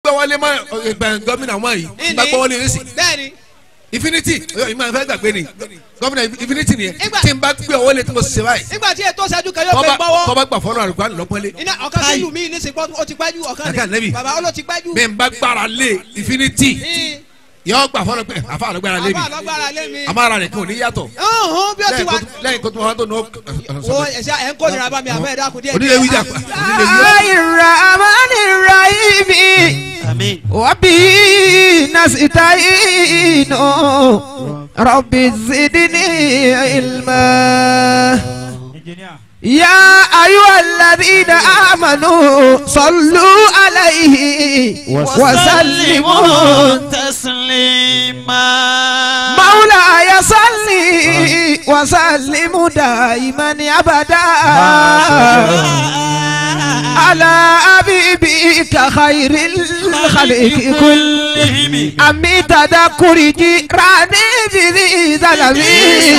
gbọ́ wọlé mọ́ ẹ, gómìnà wọn yìí tí n bá gbọ́ wọlé yìí sí bẹ́ẹ̀ni infinity ọyọ ìmọ̀ ẹ̀fẹ́ gbàgbé ni gómìnà infinity nìyẹn Ìgbà- tí n bá gbé wọlé tí mo ṣe báyìí nígbà tí ètò ṣáájú kan yóò tọ́ba fẹ́ gbọ́wọ́ tọ́ba gbà fọ́nrán àlùkò àlùlọ́pọ́lé iná ọ̀kan sí ìlú mi ní sèpọ́ ó ti gbájú ọ̀kan Ọ̀kan nẹ́bì. bàbá ó ló ti gbájú. mi n bá gbára lé infinity yọ gbà fọ́nrán pé àfa àlùgbára lé mi àbá àlọ́gbára lé mi. àmàrà rẹ̀ kí o ní yàtọ̀ ọ̀hún bí ó ti lẹ́yìn wà. kó tó- lẹ́yìn kó tó wọn tó nù wo ẹ̀ṣẹ̀ ẹ̀ ń kó nira bá mi àbẹ́ ẹ̀dá kù díẹ̀. onílé wíjà pa onílé wíjà. الرحمن الرحيم àmín. وبه نستعين رب زدني علما يا أيها الذين آمنوا صلوا عليه وسلموا تسليما مولاي صل وسلم دائما أبدا على حبيبك خير الخلق كلهم أمي تذكر جيراني بذي ظلمي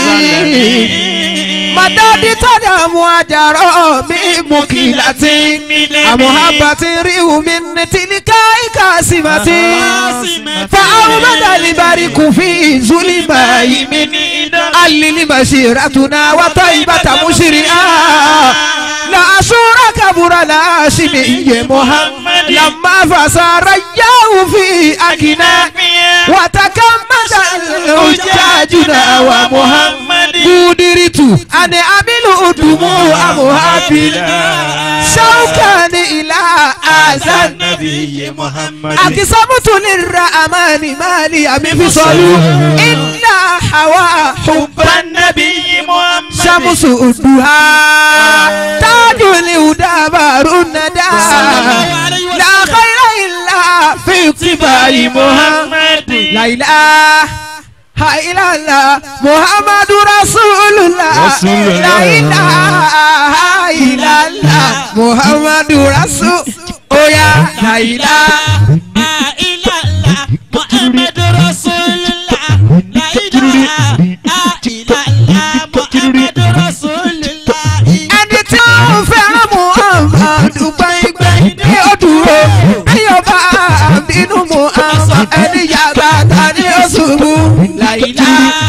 مدد تنام وجرى بمكيلة أمهبة ريو من تلك كاسمة فأومد البرك في ظلماء من علل مسيرتنا وطيبة مشرئا لا شور كبر لا شمي محمد لما فسار اليوم في أكنا وتكمد الحجاجنا ومحمد قدرت أن أمل دموع محبنا شوكا إلى آذان النبي محمد أقسمت للرحمن مالي أمي في صلو إلا حوا حب النبي محمد شمس الدهى تاج الهدى بار الندى لا خير إلا في اتباع محمد لا إله إلا الله محمد رسول الله لا إله إلا الله محمد رسول Oh yeah, لا إله محمد رسول الله لا إله إلا الله محمد رسول الله ẹni tí ó fẹ́ràn muhammad gbẹ̀ngbẹ̀ ní òdúró bí yóò bá bínú muhammad ẹni yàgbá ta ní oṣùbù láìlá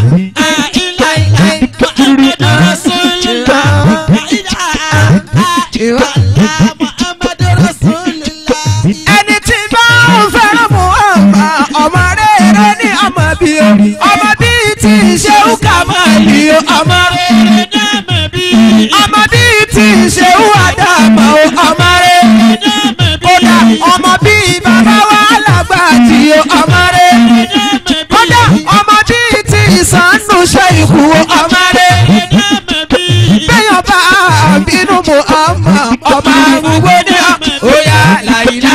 محمد رسول الله لا إله محمد رسول الله ẹni tí bá ń fẹ́ràn muhammad ọmọ rere ní ọmọ bí o ọmọ bí tí ṣéwú kà máa bí o ọmọ rere ọmọ bí tí ṣéwú àdàmà o ọmọ rere kódà ọmọ bí bàbá wa làgbà tí o ọmọ rere kódà ọmọ bí tí ìsànú ṣe ikú o ọmọ rere bẹ́yàn bá bínú muhammad ọmọ àgùgbó ní ọ̀yà làyìlá.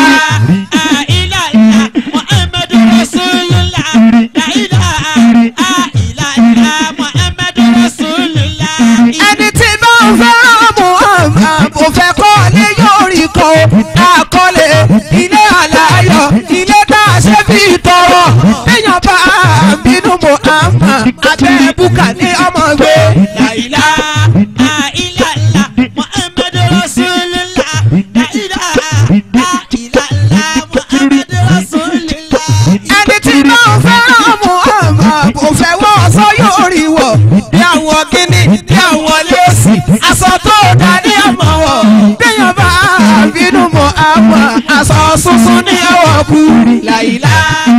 محمد رسول الله لا إله إلا الله محمد رسول الله ẹni tí bá ń fẹ́ràn muhammad kò fẹ́ kọ́ ní yóò rí kọ́ àkọlé ilé àlàyọ̀ ilé tá a ṣe fi tọrọ bẹ́yàn bá bínú muhammad abẹ́ búkà ní ọmọ gbé làyìlá. محمد رسول الله لا إله إلا الله محمد رسول الله ẹni tí bá ń fẹ́ràn muhammad kò fẹ́ wọ́ ọ̀sọ́ yóò rí wọ̀ bí àwọn kíní bí àwọn lẹ́sì aṣọ tó dá ní ọmọ wọ̀ bẹ́yàn bá bínú muhammad aṣọ sunsun ní ọwọ́ kú làyìlá.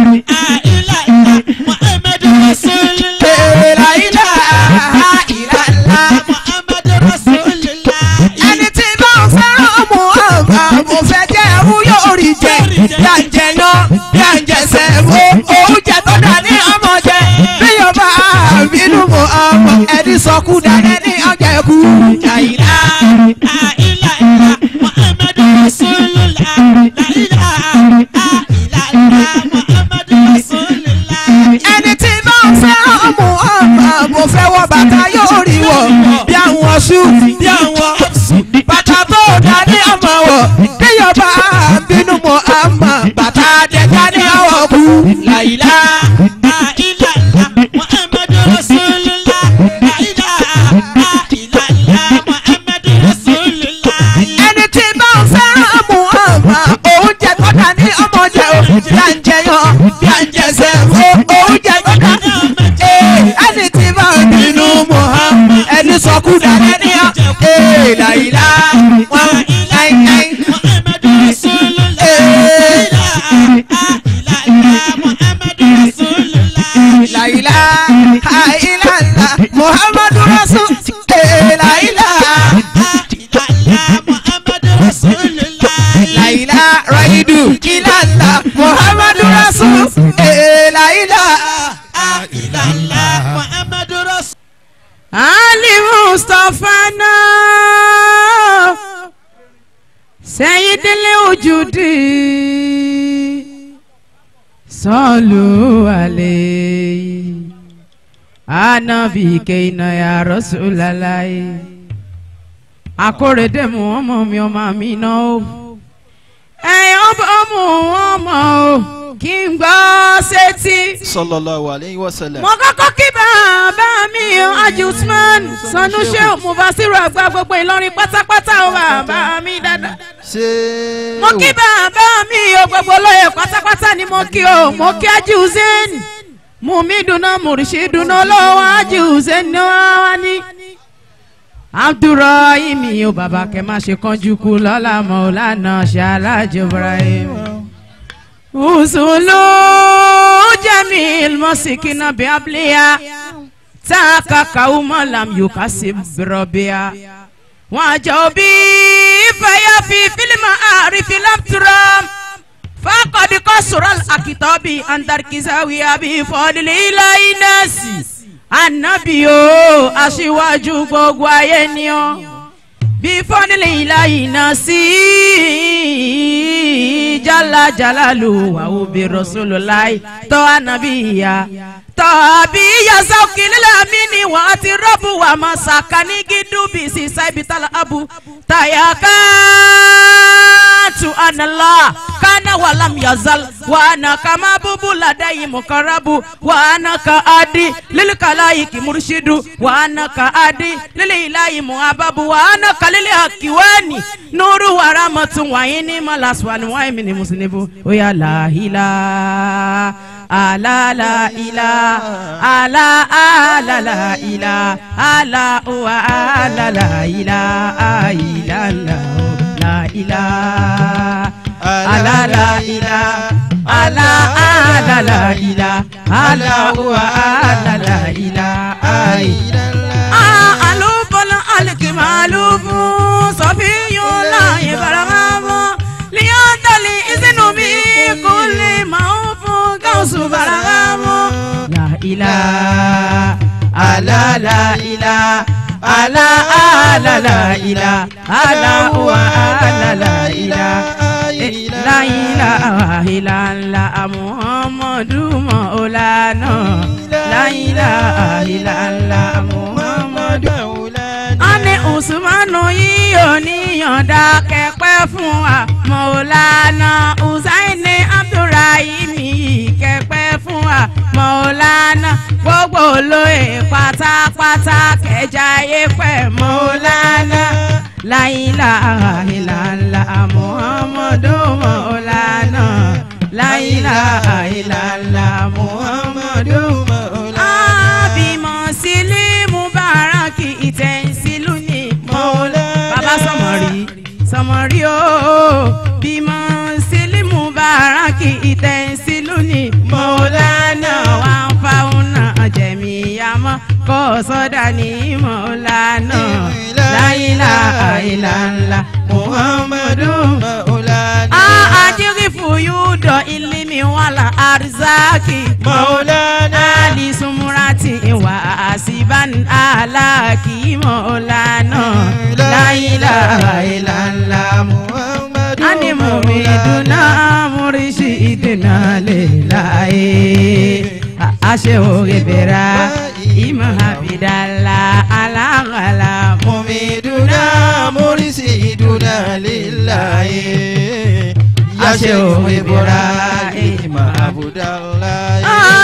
محمد رسول الله Èrè làyìlá ìlàlá. محمد رسول الله ẹni tí bá ń fẹ́ràn muhammad kò fẹ́ jẹ́ ẹrú yóò rí jẹ yà ń jẹ yan yà ń jẹ sẹ́wó oúnjẹ tó dá ní ọmọ jẹ bíyọ̀ bá bínú muhammad ẹni sọkú dáná ní ọjà ẹkú làyìlá. محمد رسول الله لا إله إلا الله محمد رسول الله ẹni tí bá ń fẹ́ràn muhammad kò fẹ́ wọ bàtà yóò rí wọ̀ bí àwọn ṣú bí àwọn bàtà tó dá ní ọmọ wọ̀ bíyọ̀ bá bínú muhammad bàtà dẹ̀ka ní ọwọ́ kú làyìlá. محمد رسول الله لا إله إلا الله محمد رسول الله ẹni tí bá ń fẹ́ràn muhammad oúnjẹ tó dá ní ọmọdé o bí à ń jẹyàn bí à ń jẹsẹ̀ o oúnjẹ gbọ́dọ̀ ee ẹni tí bá ń bínú Muhammad ẹni sọkú dára ní ọ ee làyílá wọn láíláí Muhammadu Rasulullah. làyílá àìlàlà Muhammadu Rasul ee làyílá làyílá rọ̀ìdù ìlàlà Muhammadu Rasul ee làyílá. Ali Mustapha náà Sayyidil wujudi Sallu alayhi Anabi keina ya Rasulallah Akórèdé mu ọmọ mi ọmọ mi náà o ẹ̀yin ọmọ ọmọ o kí n gbọ́ sétí sallallahu alayhi wa sallam. mo kọ́kọ́ kí bàbá mi o Haji Usman sanuse mufasiru àgbà gbogbo Ìlọrin pátápátá o bàbá mi dáadáa. ṣé mo kí bàbá mi o gbogbo olóyè pátápátá ni mo kí o mo kí Haji Hussein mumi dunu murishi dunu olówó Haji Hussein ni wọ́n wá ní. Abdulrahim o bàbá kẹ má ṣe kánjú kú lọ́la Maulana Ṣaláàjì Ibrahim. Usulu jamil masikina biabliya taka kauma lam yukasib birobia wajobi faya fi filma arifi lam turam fakad kasural akitabi andar kisawiya bi fọdili ilayi nasi anabi o aṣíwájú gbogbo ayé ni o bí fọ́nìlì ìlàyé náà sí jala jalalu wa obi rasulullah tọ́ anabi ya tọ́ àbí yasa òkìlélà mi ni wà á ti rọ́bù wà má sàkà ní gídúbì sí sáìbì tàlà abu tàyàká tu anala kana walam yazal wa ana kama bubu ladayi mukarabu wa ana ka adi lili kalayi ki murshidu wa ana ka adi lili ilayi muhababu wa ana ka lili akiwani nuru wa ramatu wa ini malaswani wa imini muslibu oya la ila ala la ila ala ala la ila ala wa ala la ila ila la la ila ala la ila ala ala la ila ala wa ala la ila ila alubọlọ alikimalubu sọfiyula ibarahama liyatali isinubi kuli maufu gausu barahama la ila ala la ila ala ala la ila ala wa ala la ila la ilaha illallah muhammadu maulana la ilaha illallah muhammadu ani usmanu yìí ò níyànda kẹpẹ fún wa maulana usaini abdulrahim yìí kẹpẹ fún wa maulana gbogbo olóyè pátápátá kẹjáyé pẹ maulana la ilaha illallah muhammadu maulana la ilaha illallah muhammadu maulana. abimọ sílí mubaraki ìtẹ̀sílù ni maulana. bàbá sọmọrí sọmọrí o bímọ sílí mubaraki ìtẹ̀sílù ni maulana wà ń fa una jẹ̀míyàmọ́ kọ́ sọ́dà ní maulana la ilaha illallah muhammadu maulana. ajirifu yudo ilimi wala arzaki maulana. ali sumurati wa asiban alaki maulana. la ilaha illallah muhammadu ani mumiduna murishidina lillahi ashe ogebera ima habidala alagala mumiduna murisiduna lillahi Ashe òwìbora ima abudulayi.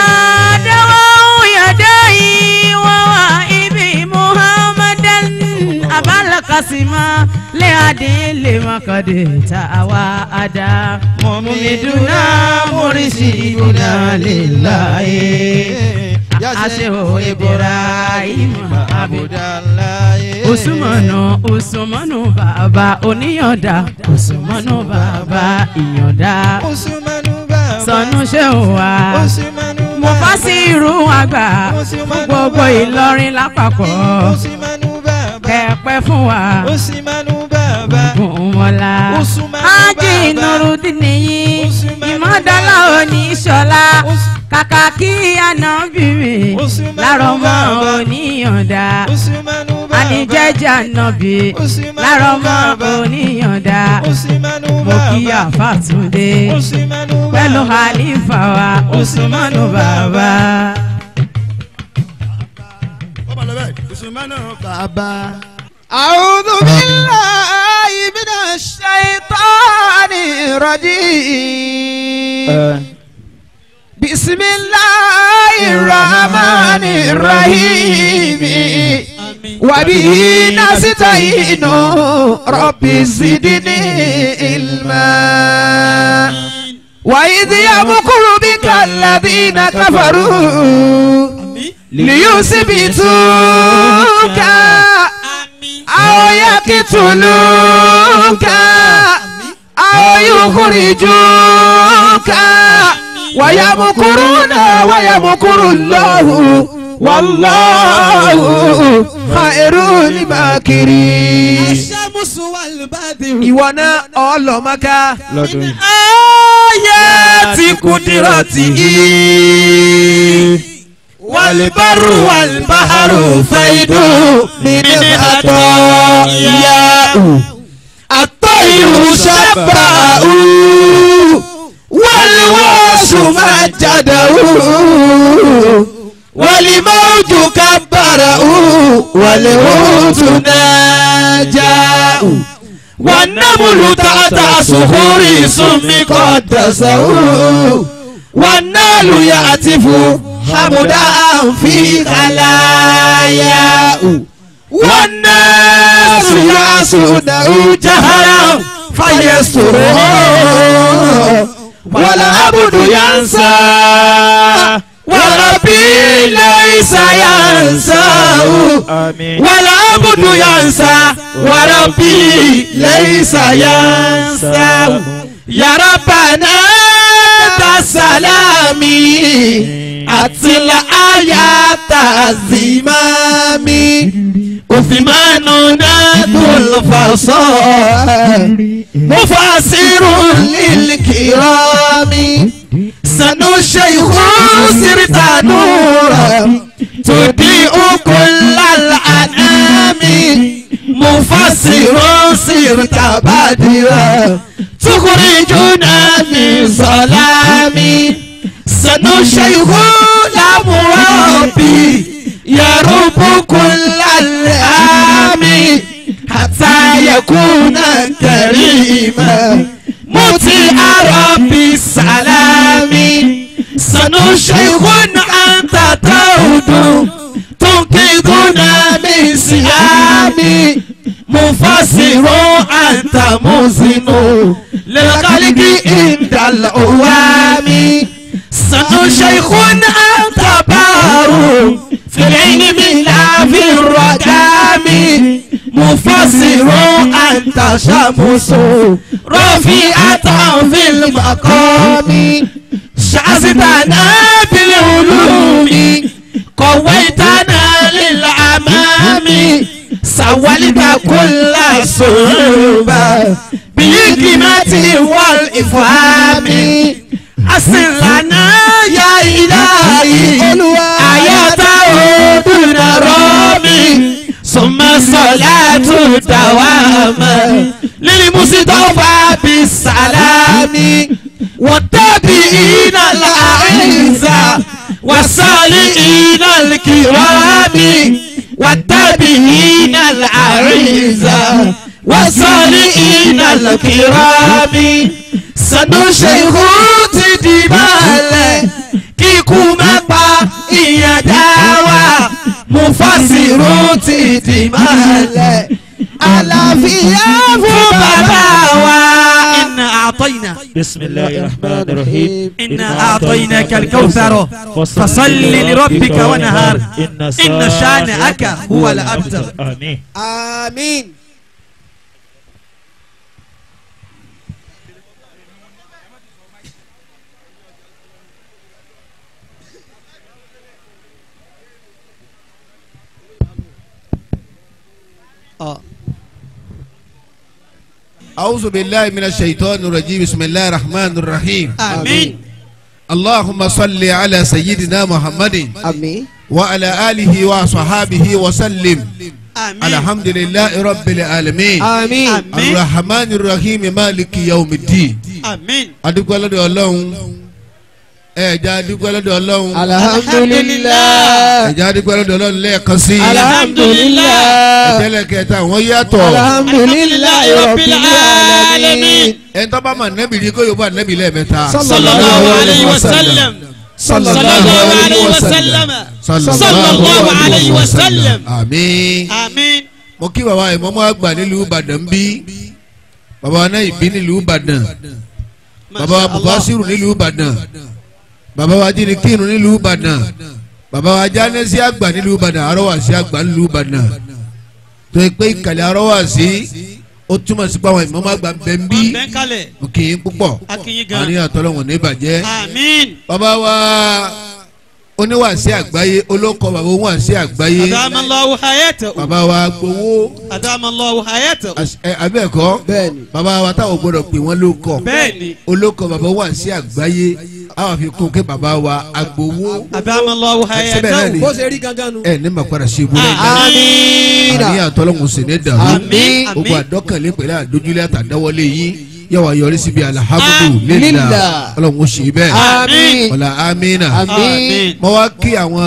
Adawu yadayi wa wa ibi Muhammadan abala kasima le adin lè mọ́kàndé tá a wá a dá. mọ̀mídùnà mọ̀rísìdùnà lillahi. aṣèwò ibrahim Abudulayi. Usumanu Usumanu bàbá oníyànda Usumanu bàbá ìyànda Usumanu baba. sọnù ṣéun wa Usumanu baba. mo fà sí irú àgbà fún gbogbo Ìlọrin lápapọ̀ Usumanu baba. kẹpẹ fún wa Usumanu baba. gùnmọ́lá Usumanu ájì baba. nurudin nìyí Usumanu ìmọ̀dọ́là oníṣọ́lá Us- kàkà kí ànábìrì Usumanu lárọ̀mọ́ baba. oníyànda Usumanu baba. anijẹjẹ ànábì Usumanu lárọ̀mọ́ baba. oníyànda Usumanu mo baba. kí àfàtúndé Usumanu baba. pẹ̀lú halifa wa usmanu bàbá. أعوذ بالله من الشيطان الرجيم بسم الله الرحمن الرحيم وبه نستعين رب زدني علما وإذ يمكر بك الذين كفروا ليثبتوك أو يقتلوك أو يخرجوك ويمكرون ويمكر الله والله خير الماكرين الشمس والبدر ìwọ náà ọlọmọká lọ́dún yìí. ayé ti kudirati walibaru walibaharu faidu mini atọya atọyiru sabau waliwasu majadawu walimauju kabarau walihutu najau. والنمل تحت صخور سم قدسه والنال يعتف حمدا في خلاياه والناس يعصونه جهرا فيستره والعبد ينسى وربي ليس ينساه والعبد ينسى وربي ليس ينسى يا ربنا تسلامي أتل آيات الزمام عثمان نادو الفصال مفسر للكرام سنو الشيخ سرت نورا تضيء كل الأنام مفسر سرت بدرا تخرجنا من ظلام سنو الشيخ لمربي يرب كل الأيام حتى يكون كريما مطيع ربي السلام سنو شيخ أنت تعود تنقذنا من سيام مفسر أنت مزن للخلق عند الأوام سنو شيخ أنت بار في العلم لا في الرقام مفسر أنت شمس رفيعة في المقام شعزتنا بالعلوم قويتنا للأمام سولت كل صعوبة بالحكمة والإفهام أصل لنا يا إلهي آيات دون رامي ثم صلاة دوام للمصطفى بالسلام والتابعين الأعزاء والصالحين الكرام والتابعين الأعزاء والصالحين الكرام sanu ṣehu ti di balẹ̀ kíkú má pa ìyàn dá wa mufasiru ti di balẹ̀ aláfẹ́. fìyà fún bàbá wa. إنا أعطينا بسم الله الرحمن الرحيم إنا أعطيناك الكوثر فصل لربك ونهار إن شانئك هو الأبتر آمين àmín. Ọ. أعوذ بالله من الشيطان الرجيم بسم الله الرحمن الرحيم آمين اللهم صل على سيدنا محمد àmín. وعلى آله وصحابه وسلم آمين الحمد لله رب العالمين àmín. آمين الرحمن الرحيم مالك يوم الدين آمين adúpẹ́ lọ́dọ̀ ọlọ́run ẹ̀já adúpẹ́ lọ́dọ̀ ọlọ́run alhamdulilayi. ẹ̀já adúpẹ́ lọ́dọ̀ ọlọ́run lẹ́ẹ̀kan sí alhamdulilayi. ẹ̀tẹ́lẹ̀ kẹta wọ́n yàtọ̀ alhamdulilayi rabbil alamin. ẹni tó bá ma nẹ́bì rí kó yóò bá nẹ́bì lẹ́ẹ̀mẹ́ta صلى الله عليه وسلم صلى الله عليه وسلم صلى الله عليه وسلم àmín آمين mo kí bàbá ìmọ̀mọ́ àgbà nílùú ìbàdàn bí bàbá wa náà ìbí nílùú ìbàdàn ما bàbá wa شاء الله bùbásírù nílùú ìbàdàn bàbá wa jínikínu nílùú ìbàdàn bàbá wa jánẹ́sí àgbà nílùú ìbàdàn arọ́wàsí àgbà nílùú ìbàdàn tó yẹ pé ìkàlẹ̀ arọ́wàsí ó túmọ̀ sí pé àwọn ìmọ̀mọ́ àgbà ń bẹ ń bí bẹ́ńkálẹ̀ mo kì í púpọ̀ A kí yín gan. àní àtọ́lọ́wọ̀n ní ìbàjẹ́ آمين bàbá wa oníwàsí àgbáyé olóko bàbá oníwàsí àgbáyé أدام الله حياته bàbá wa gbowó أدام الله حياته As- ẹ, abẹ́ẹ̀kọ́ bẹ́ẹ̀ni. bàbá wa táwọn gbọdọ̀ pè wọ́n ló kọ́ بẹ́ẹ̀ni olóko bàbá wà sí àgbáyé àwọn fi kún kí bàbá wa agbowó أدام الله Síbẹ̀ náà ni. حياته bó ṣe rí gangan nu. ẹ ní màkàrà ṣe ibú lẹ́yìn àmín. àní àtọ́lọ́hún sì ní dàrú Àmín. gbogbo àdọ́kànlé pẹ̀lú àdójúlé àtàdáwọlé yín yóò wá yọrí síbi alhamdu lillah Lillah. ọlọ́run ṣe bẹ́ẹ̀ àmín. ọ̀là amínà àmín. mo wá kí àwọn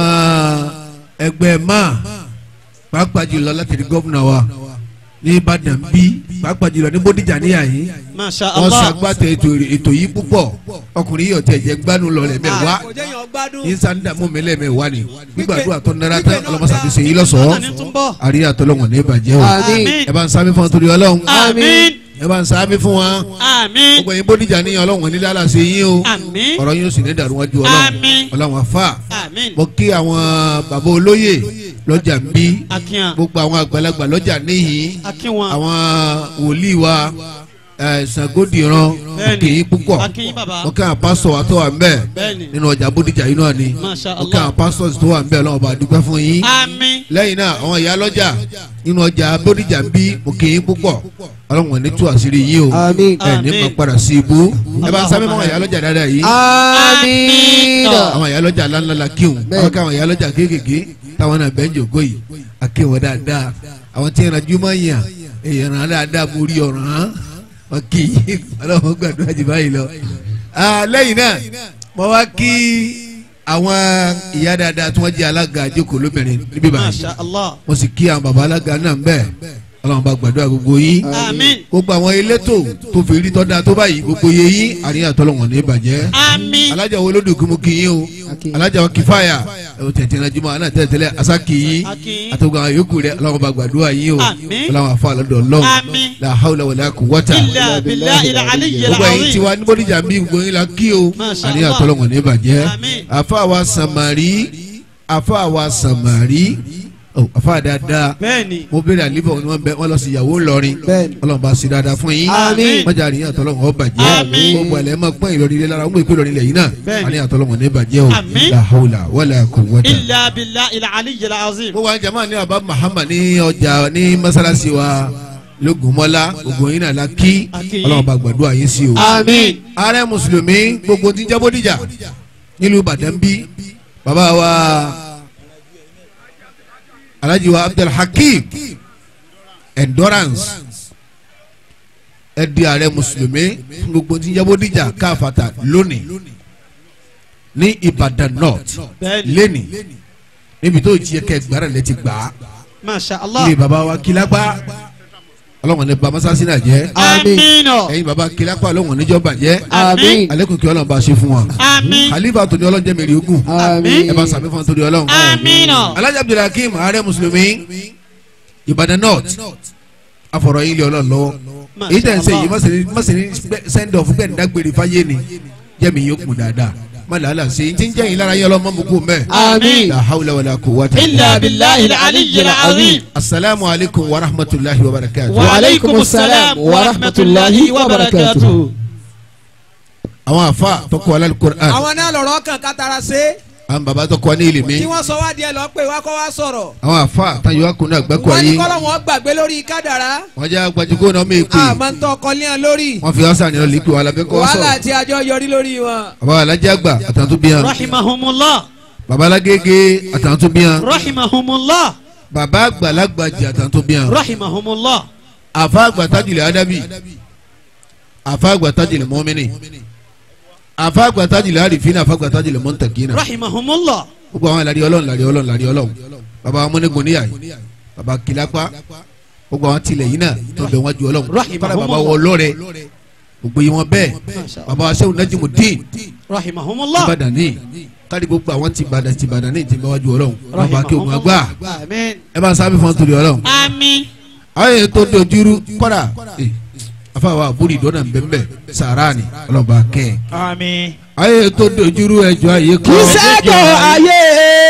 ẹgbẹ́ máa pàápàá jùlọ láti rí gómìnà wa ní Ìbàdàn bí pàápàá jùlọ ní Bódìjà níyà yìí ما شاء wọ́n الله ṣàgbàtà ètò ètò yìí púpọ̀ ọkùnrin yìí ọ̀tẹ̀ jẹ́ gbádùn lọ lẹ́mẹ̀wá kò jẹ́ yàn gbádùn. yín sanda mú mi lẹ́mẹ̀wá ni gbígbàdúrà tó nara tán ọlọ́mọṣà ti ṣe yín lọ́sọ̀ọ́ Ọ̀nà ní tún bọ̀. àríyá tọ́lọ́wọ̀n ní ìbàjẹ́ o àmín. ẹ bá ń sábẹ́ fún wọn torí ọlọ́run آمين ẹ bá ń sábẹ́ fún wọn آمين gbogbo yín Bódìjà níyàn ọlọ́run ní lálà sí yín o آمين ọ̀rọ̀ yín ó sì ní dàrú wájú ọlọ́run Àmín. ọlọ́run àfà آمين mo kí àwọn bàbá olóyè lọ́jà ń bí akíyan gbogbo àwọn àgbàlagbà lọ́jà níhìn akínwọn àwọn wòlíì wa ẹ, Ṣàngódìran Bẹ́ẹ̀ni. kì í púpọ̀ akínyìn bàbá mo kí àwọn pásítọ̀ wa tó wà ń bẹ̀ bẹ́ẹ̀ni nínú ọjà Bódìjà yìí náà ni Masha mo kí Allah. àwọn pásítọ̀ tó wà ń bẹ̀ ọlọ́run bá dúpẹ́ fún yín àmín lẹ́yìn náà àwọn ìyá lọ́jà nínú ọjà Bódìjà ń bí mo kì í púpọ̀ ọlọ́run ò ní tú àṣírí yín o àmín. ẹ ní Àmín. mo padà sí ibú ẹ bá ń sábẹ́ mọ́ àwọn ìyá lọ́jà dáadáa yìí àmín. àwọn ìyá lọ́jà ńláńlá la kíhun Bẹ́ẹ̀. àwọn káwọn ìyá lọ́jà kéékèèké táwọn náà bẹ́ẹ̀ ń jòkó yìí akéwọ̀n dáadáa àwọn tí ìrìnàjò máa ń yàn èèyàn rán dáadáa mo rí ọ̀ràn wọn kì í ọlọ́run gbàdúrà jù báyìí lọ. Ah, lẹ́yìn náà mo wá kí àwọn ìyá dáadáa tí wọ́n jẹ́ alága àjókòó lóbìnrin níbí báyìí masha allah mo sì kí àwọn baba alága náà ń bẹ̀ ọlọ́run bá gbàdúrà gbogbo yín àmín gbogbo àwọn elétò tó fi rí tọ́da tó báyìí gbogbo yẹ yín àríyàn tọ́lọ́wọ̀n ní ìbàjẹ́ àmín alájà wo lódò kí mo kí yín o Aki. alájà wa kìfáyà ẹ̀wọ̀n tẹ̀tẹ̀ náà jùmọ̀ àná tẹ̀tẹ̀lẹ̀ asa kì í Aki. àtọ́gbọ̀n àwọn yòókù rẹ̀ ọlọ́run bá gbàdúrà yín o Àmín. ọlọ́run àfa àlọ́dọ̀ ọlọ́run Àmín. la hawla wala quwwata illa billahi al-aliyyil gbogbo ẹ̀yin azim tiwa ní bódìjà bí gbogbo yín la kí o Masha àríyàn Allah. tọ́lọ́wọ̀n ní ìbàjẹ́ Àmín. àfa wa sàmárì àfa wa sàmárì oh, àfa dáadáa bẹ́ẹ̀ni mo béèrè àlífọ̀ ni wọ́n bẹ wọ́n lọ sí ìyàwó ńlọrin Bẹ́ẹ̀ni. ọlọ́run bá ṣe dáadáa fún yín Àmín. wọ́n jà àríyàn tọ́lọ́run ó bàjẹ́ Àmín. gbogbo àlẹ́ máa pọ́n ìlọrin ilé lára wọ́n mú ìpè ìlọrin ilẹ̀ yìí náà Bẹ́ẹ̀ni. àríyàn tọ́lọ́run ní bàjẹ́ o Àmín. la hawla wala quwwata. illa billahi al-aliyyil azim gbogbo àwọn jama ní baba Muhammad ní ọjà ní masalasi wa lógúnmọ́lá gbogbo yín náà la kí Akí. ọlọ́run bá gbàdúrà yín sí o. àmín. ààrẹ mùsùlùmí gbogbo tí ń jẹ́ Bódìjà nílùú Ìbàdàn bí baba wa alhaji wa Abdul Hakim endurance ẹ di ààrẹ mùsùlùmí fún gbogbo tí ń jẹ́ Bódìjà káfàtà lónìí ní Ìbàdàn north bẹ́ẹ̀ni lẹ́nì níbi tó jí ẹkẹ gbàrà lẹ ti gbà á masha allah ilé baba wa kilapa ọlọ́wọ́n ní ba masasi náà jẹ́ Àmín. àmín o ẹ̀yin baba kilapa ọlọ́wọ́n níjọ́ bàjẹ́ àmín. alekun kí ọlọ́run bá ṣe fún wa àmín khalifa tó ní ọlọ́run jẹ́ mẹ́rin ogun àmín. ẹ bá sàmì fún torí ọlọ́run àmín o alhaji abdulhakeem ààrẹ mùsùlùmí ìbàdàn north afọ̀rọ̀ yín lé ọlọ́run lọ́wọ́ èyí tẹ̀ ń sẹ́yìn yìí mọ̀sẹ̀ ní send off bẹ́ẹ̀ ní dágbére fáyé ni jẹ́mi yóò kún dáadáa má làálà sí i tí ń jẹ́yìn lára yẹn lọ́mọ́ mú kú mẹ́. Àmín. la hawla wala quwwata إلا بالله العلي العظيم asalaamu alaykum wa rahmatulahi wa barakatuh. وعليكم السلام ورحمة الله وبركاته àwọn afa tó kọ́ alal Qur'an àwọn náà lọ̀rọ̀ kan kátara ṣe àwọn baba tó kọ́ ní ilimi tí wọ́n sọ wá díẹ̀ lọ pé wá kọ́ wá sọ̀rọ̀ àwọn afa táyọ̀ akun náà gbẹ́kọ̀ wọ́n ní ayé kọ́lọ́ wọn gbàgbé lórí kádàrá wọ́n jẹ́ gbajúgbó náà mẹ́ pé àmọ́ ń tọ́ ọkọ léèyàn lórí wọ́n fi ọ̀sán ni wọ́n lè pè wọ́n alábẹ́ kọ́ wàhálà sọ̀rọ̀ àti àjọ yọrí lórí wọn. baba alájà àgbà àtàwọn tó bí yan رحمهم الله baba alágége àtàwọn tó bí yan رحمهم الله baba àgbàlagbàjì àtàwọn tó bí yan رحمهم الله àfa àgbà tajìlẹ̀ adabi àfa àgbà tajìlẹ̀ mọ́mìnì àfa àgbà tajìlẹ̀ àrífínà àfa àgbà tajìlẹ̀ mọ́ntàkínà رحمهم الله gbogbo àwọn ìlàrí ọlọ́run ìlàrí ọlọ́run ìlàrí ọlọ́run baba amúnigun níyà yìí baba kìlápá gbogbo àwọn tilẹ̀ yìí náà tó bẹ̀ wọ́n ju ọlọ́run Rahimahumullah. fara baba wọ lọ́rẹ̀ gbogbo yìí wọn bẹ́ẹ̀ baba aṣẹ́wó najimudin رحمهم الله ìbàdàn ní kárí gbogbo àwọn ti bàdàn ti bàdàn ní ìtìmọ̀ wájú ọlọ́run baba kí òun àgbà آمين ẹ bá sábẹ́ fún torí ọlọ́run آمين àwọn èyí tó dojúrú kọ́dà eh, afáwa àbúrò ìdọ́nà bẹ́ẹ̀ sàránì ọlọ́ba kẹ́ ẹ̀ آمين àwọn èyí tó dojúrú ẹjọ́ ayé kọ́ ìṣèjọ ayé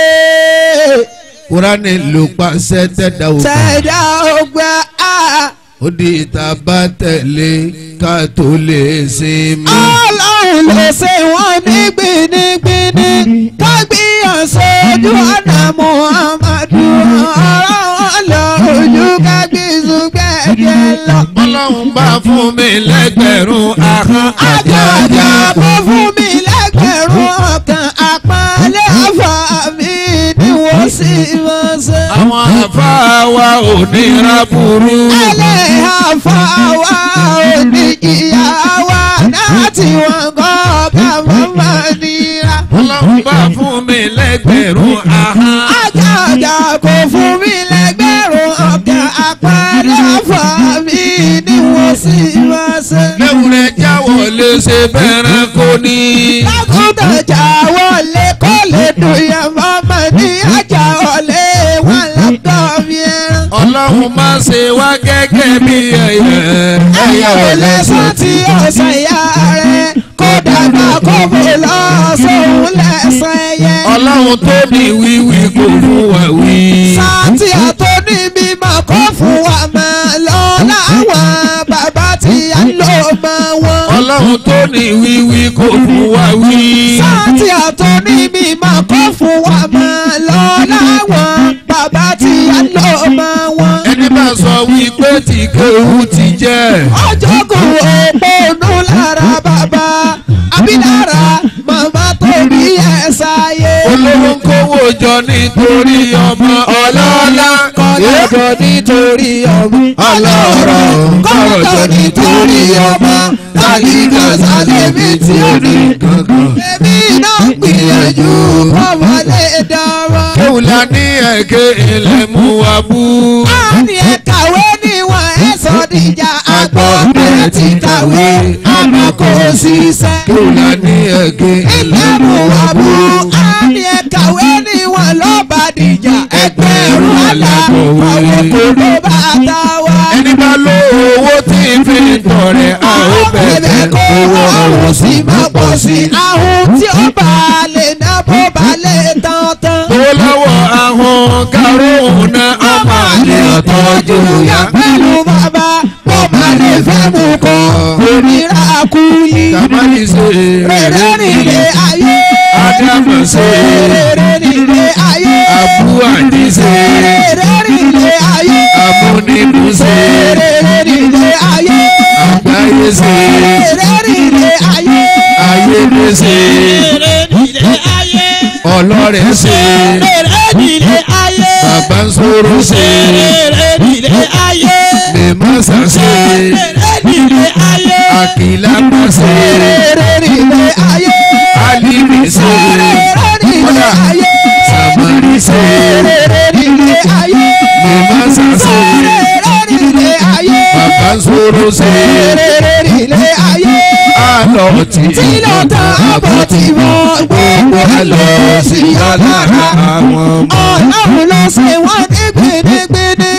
kúránì ló pa sẹ́tẹ̀dá òkú ṣẹ̀dá ọgbà á. ó di ìta bá tẹ̀lé ká tó lè sinmi. ọlọ́run ló ṣe wọ́n ní gbinigbini kágbíyàn sójú ọ̀nà muhammadu ọ̀rọ̀ wọn lọ ojú kágbíyàn gbẹ̀dẹ̀ lọ. ọlọ́run bá fún mi lẹ́gbẹ̀rún ahọ́n àjàjà kó fún mi lẹ́gbẹ̀rún ọkàn àpọ́nlé àfà mi ni wọ́n sì máa ṣe. àwọn àfáà wa ò ní ra burú. ẹlẹ́yà fà wá òní ìyá wa láti wọn kọ́ ká mọ́ máa nira. ọlọ́run bá fún mi lẹ́gbẹ̀rún ahọ́n. àjàjà kò fún mi lẹ́gbẹ̀rún ọ̀kẹ́ àpẹẹrẹ fà mí ni wọ́n sì máa ṣe. lẹ́wùrẹ́ jáwọ́ lè ṣe bẹ́ẹ̀rẹ̀ kò ní. lákùtàjà wọlé kó lè dùn yẹn mọ́mọ́ ní àjà wọlé wọn lọ́kọ̀ mi ẹran. ọlọ́run má ṣe wá gẹ́gẹ́ bí ẹyẹ. ẹyẹ ò lè sọ tí ọ̀sán ìyá rẹ̀ kó dàgbà kó bò lọ sóhun lẹ́sàn ẹyẹ. ọlọ́run tó ní wíwí kò fún wa wí. sáàtì àtọ́ ní mímọ́ kó fún wa máa lọ láwọn bàbá tí a lò mọ́ wọn. ọlọ́run tó ní wíwí kò fún wa wí. sáàtì àtọ́ ní mímọ́ kó fún wa máa lọ láwọn bàbá tí a lò mọ́ wọn. ẹni bá sọ wípé tí kéwù ti jẹ́. ọjọ́ kò òpónú lára bàbá àbí lára màmá tó bí ẹ̀ sáyé. olówó ń kówó jọ nítorí ọmọ ọlọ́lá. kọ́lọ́jọ́ nítorí ọmọ ọlọ́rọ̀ kọ́lọ́jọ́ nítorí ọmọ tàlíkà sálẹ̀mí tí ó ní. gangan. èmi náà gbìyànjú ọmọ lè dára. kéwù la ní ẹ̀kẹ́ ilẹ̀ mú wa bú. a ní ẹ kàwé níwọ̀n ẹ sọ dìjà àgbọ̀ bẹ̀rẹ̀ ti kàwé àmọ́ kò ṣiṣẹ́. kéwù la ní ẹ̀kẹ́ ilé mú wa bú a ní ẹ kàwé níwọ̀n ló bá dìjà ẹgbẹ̀rún àlà àwọn kò ló bá ta wá. ẹni bá lo owó tí fi ń tọrẹ a ó bẹ̀rẹ̀ bẹ̀rẹ̀ kó owó àwọn ọ̀hún sì máa pọ̀ sí i. ahun tí ó bá lè ná bó bá lè tán tán. tó lọ́wọ́ ahọ́n karùn-ún náà ọmọ àlè ọ̀tọ́jú ya. pẹ̀lú bàbá bó bá lè fẹ́ mú kọ́ onírà kúlí. Kàmáyé ṣe rere rere nílé ayé. Ádámù ṣe rere nílé ayé. Abú Àdí ṣe rere nílé ayé. Amúnibù ṣe rere nílé ayé. Àgbáyé ṣe rere nílé ayé. Ayédè ṣe Rere nílé ayé. Ọlọ́rẹ̀ ṣe Rere nílé ayé. Bàbá ń sọ̀rọ̀ ṣe Rere nílé ayé. Mèmọ́sà ṣe Rere nílé ayé. Àkìlápá ṣe rere nílé ayé. Alíbi ṣe rere nílé ayé. Sàmárì ṣe rere nílé ayé. Mèmọ́sà ṣe rere nílé ayé. Bàbá ń sọ̀rọ̀ ṣe rere nílé ayé. Àlọ́ tí tí ló tán àbọ̀ tí wọ́n gbogbo ẹ̀ lọ sí ọ̀lára. àwọn ọlọ́run ló ṣe wọ́n ní gbinigbini.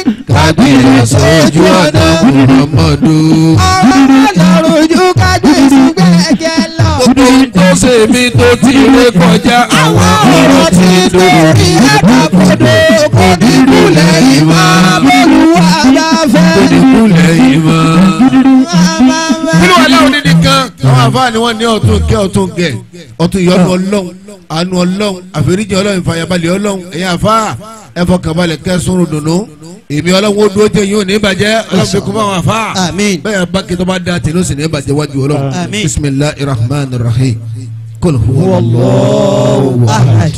gbìyànjú sójú ọ̀nà muhammadu. ọ̀rọ̀ lọ́rùn ju kágbèsì gbẹ̀gẹ̀ lọ. gbogbo tó ṣe mí tó ti ré kọjá àwọn ọ̀rọ̀ ti torí dòrí. ẹ̀dàgbòdo kò ní kúlẹ̀ yìí máa bọ́lúwa bá fẹ́. kò ní lẹ́yìn mọ́. máa fẹ́. nínú aláwọ̀ dídì kan àwọn àfáàní wọn ní ọ̀tún kẹ́ ọ̀tún gẹ̀ ọ̀tún ìyọ́nú ọlọ́run àánú ọlọ́run àforíjì ọlọ́run ìfàyàbalẹ̀ ọlọ́run ẹ̀yin àfáà ẹ̀fọkànbalẹ̀ kẹsùn dùnú èmi ọlọ́run ó dúró jẹ́ yín ò ní bàjẹ́ ọlọ́run fi kún fún àwọn àfáà Àmín. bẹ́ẹ̀ bá kí tó bá da tèló sì ní bàjẹ́ wájú ọlọ́run Àmín. bisimilahi rahman rahim kul huwa Allahu ahad.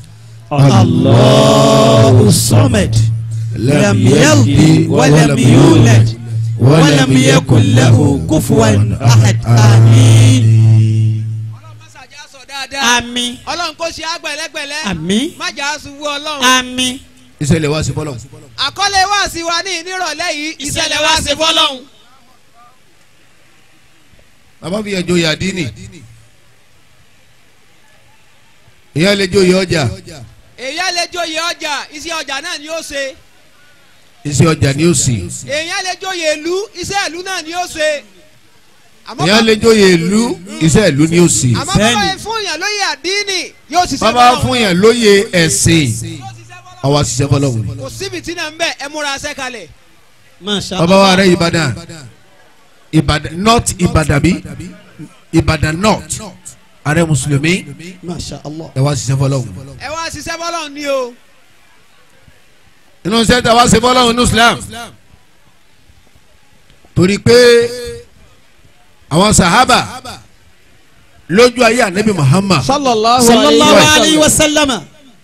Allahu samad. Lam yalid wa lam yulad. Wa lam yakun lahu kufuwan ahad. Àmín. ọlọ́run má ṣàjà sọ dáadáa. Àmín. ọlọ́run kò ṣe àgbẹ̀lẹ́gbẹ̀lẹ́. Àmín. má jà á ṣubú ọlọ́run. Àmín. ìṣẹ̀lẹ̀ wá sí fọlọ́ àkọlé wá sí wa ní ìnírọ̀lẹ́ yìí ìṣẹ̀lẹ̀ wá sí fọlọ́run. bàbá fi ẹjọ́ yà dínì ìyá lè jó yẹ ọjà èèyàn lè joyè ọjà iṣẹ́ ọjà náà ni ó ṣe. iṣẹ́ ọjà ni ó sì èèyàn lè joyè ìlú iṣẹ́ ìlú náà ni ó ṣe. àmọ́ ìyá lè jó yẹ ìlú iṣẹ́ ìlú ni ó sì àmọ́ bàbá yẹn fún yàn lóye àdínì yóò ṣiṣẹ́ bàbá fọlọ́run. fún yẹn lóye ẹ̀sìn àwa ṣiṣẹ́ fọlọ́hún kò síbi tí náà ń bẹ̀ ẹ múra ṣẹ́ kalẹ̀. Masha bàbá wa rẹ Ìbàdàn Ìbàdàn north Ìbàdàn bí Ìbàdàn north ààrẹ mùsùlùmí Masha Allah. ẹ wá ṣiṣẹ́ fọlọ́hún ẹ wá ṣiṣẹ́ fọlọ́run ni o. inú sẹ́ńtà wá ṣe fọlọ́hún ní Islam torí pé àwọn sahaba lójú ayé anabi Muhammad sallallahu Sallallahu alayhi alayhi wa wa sallama.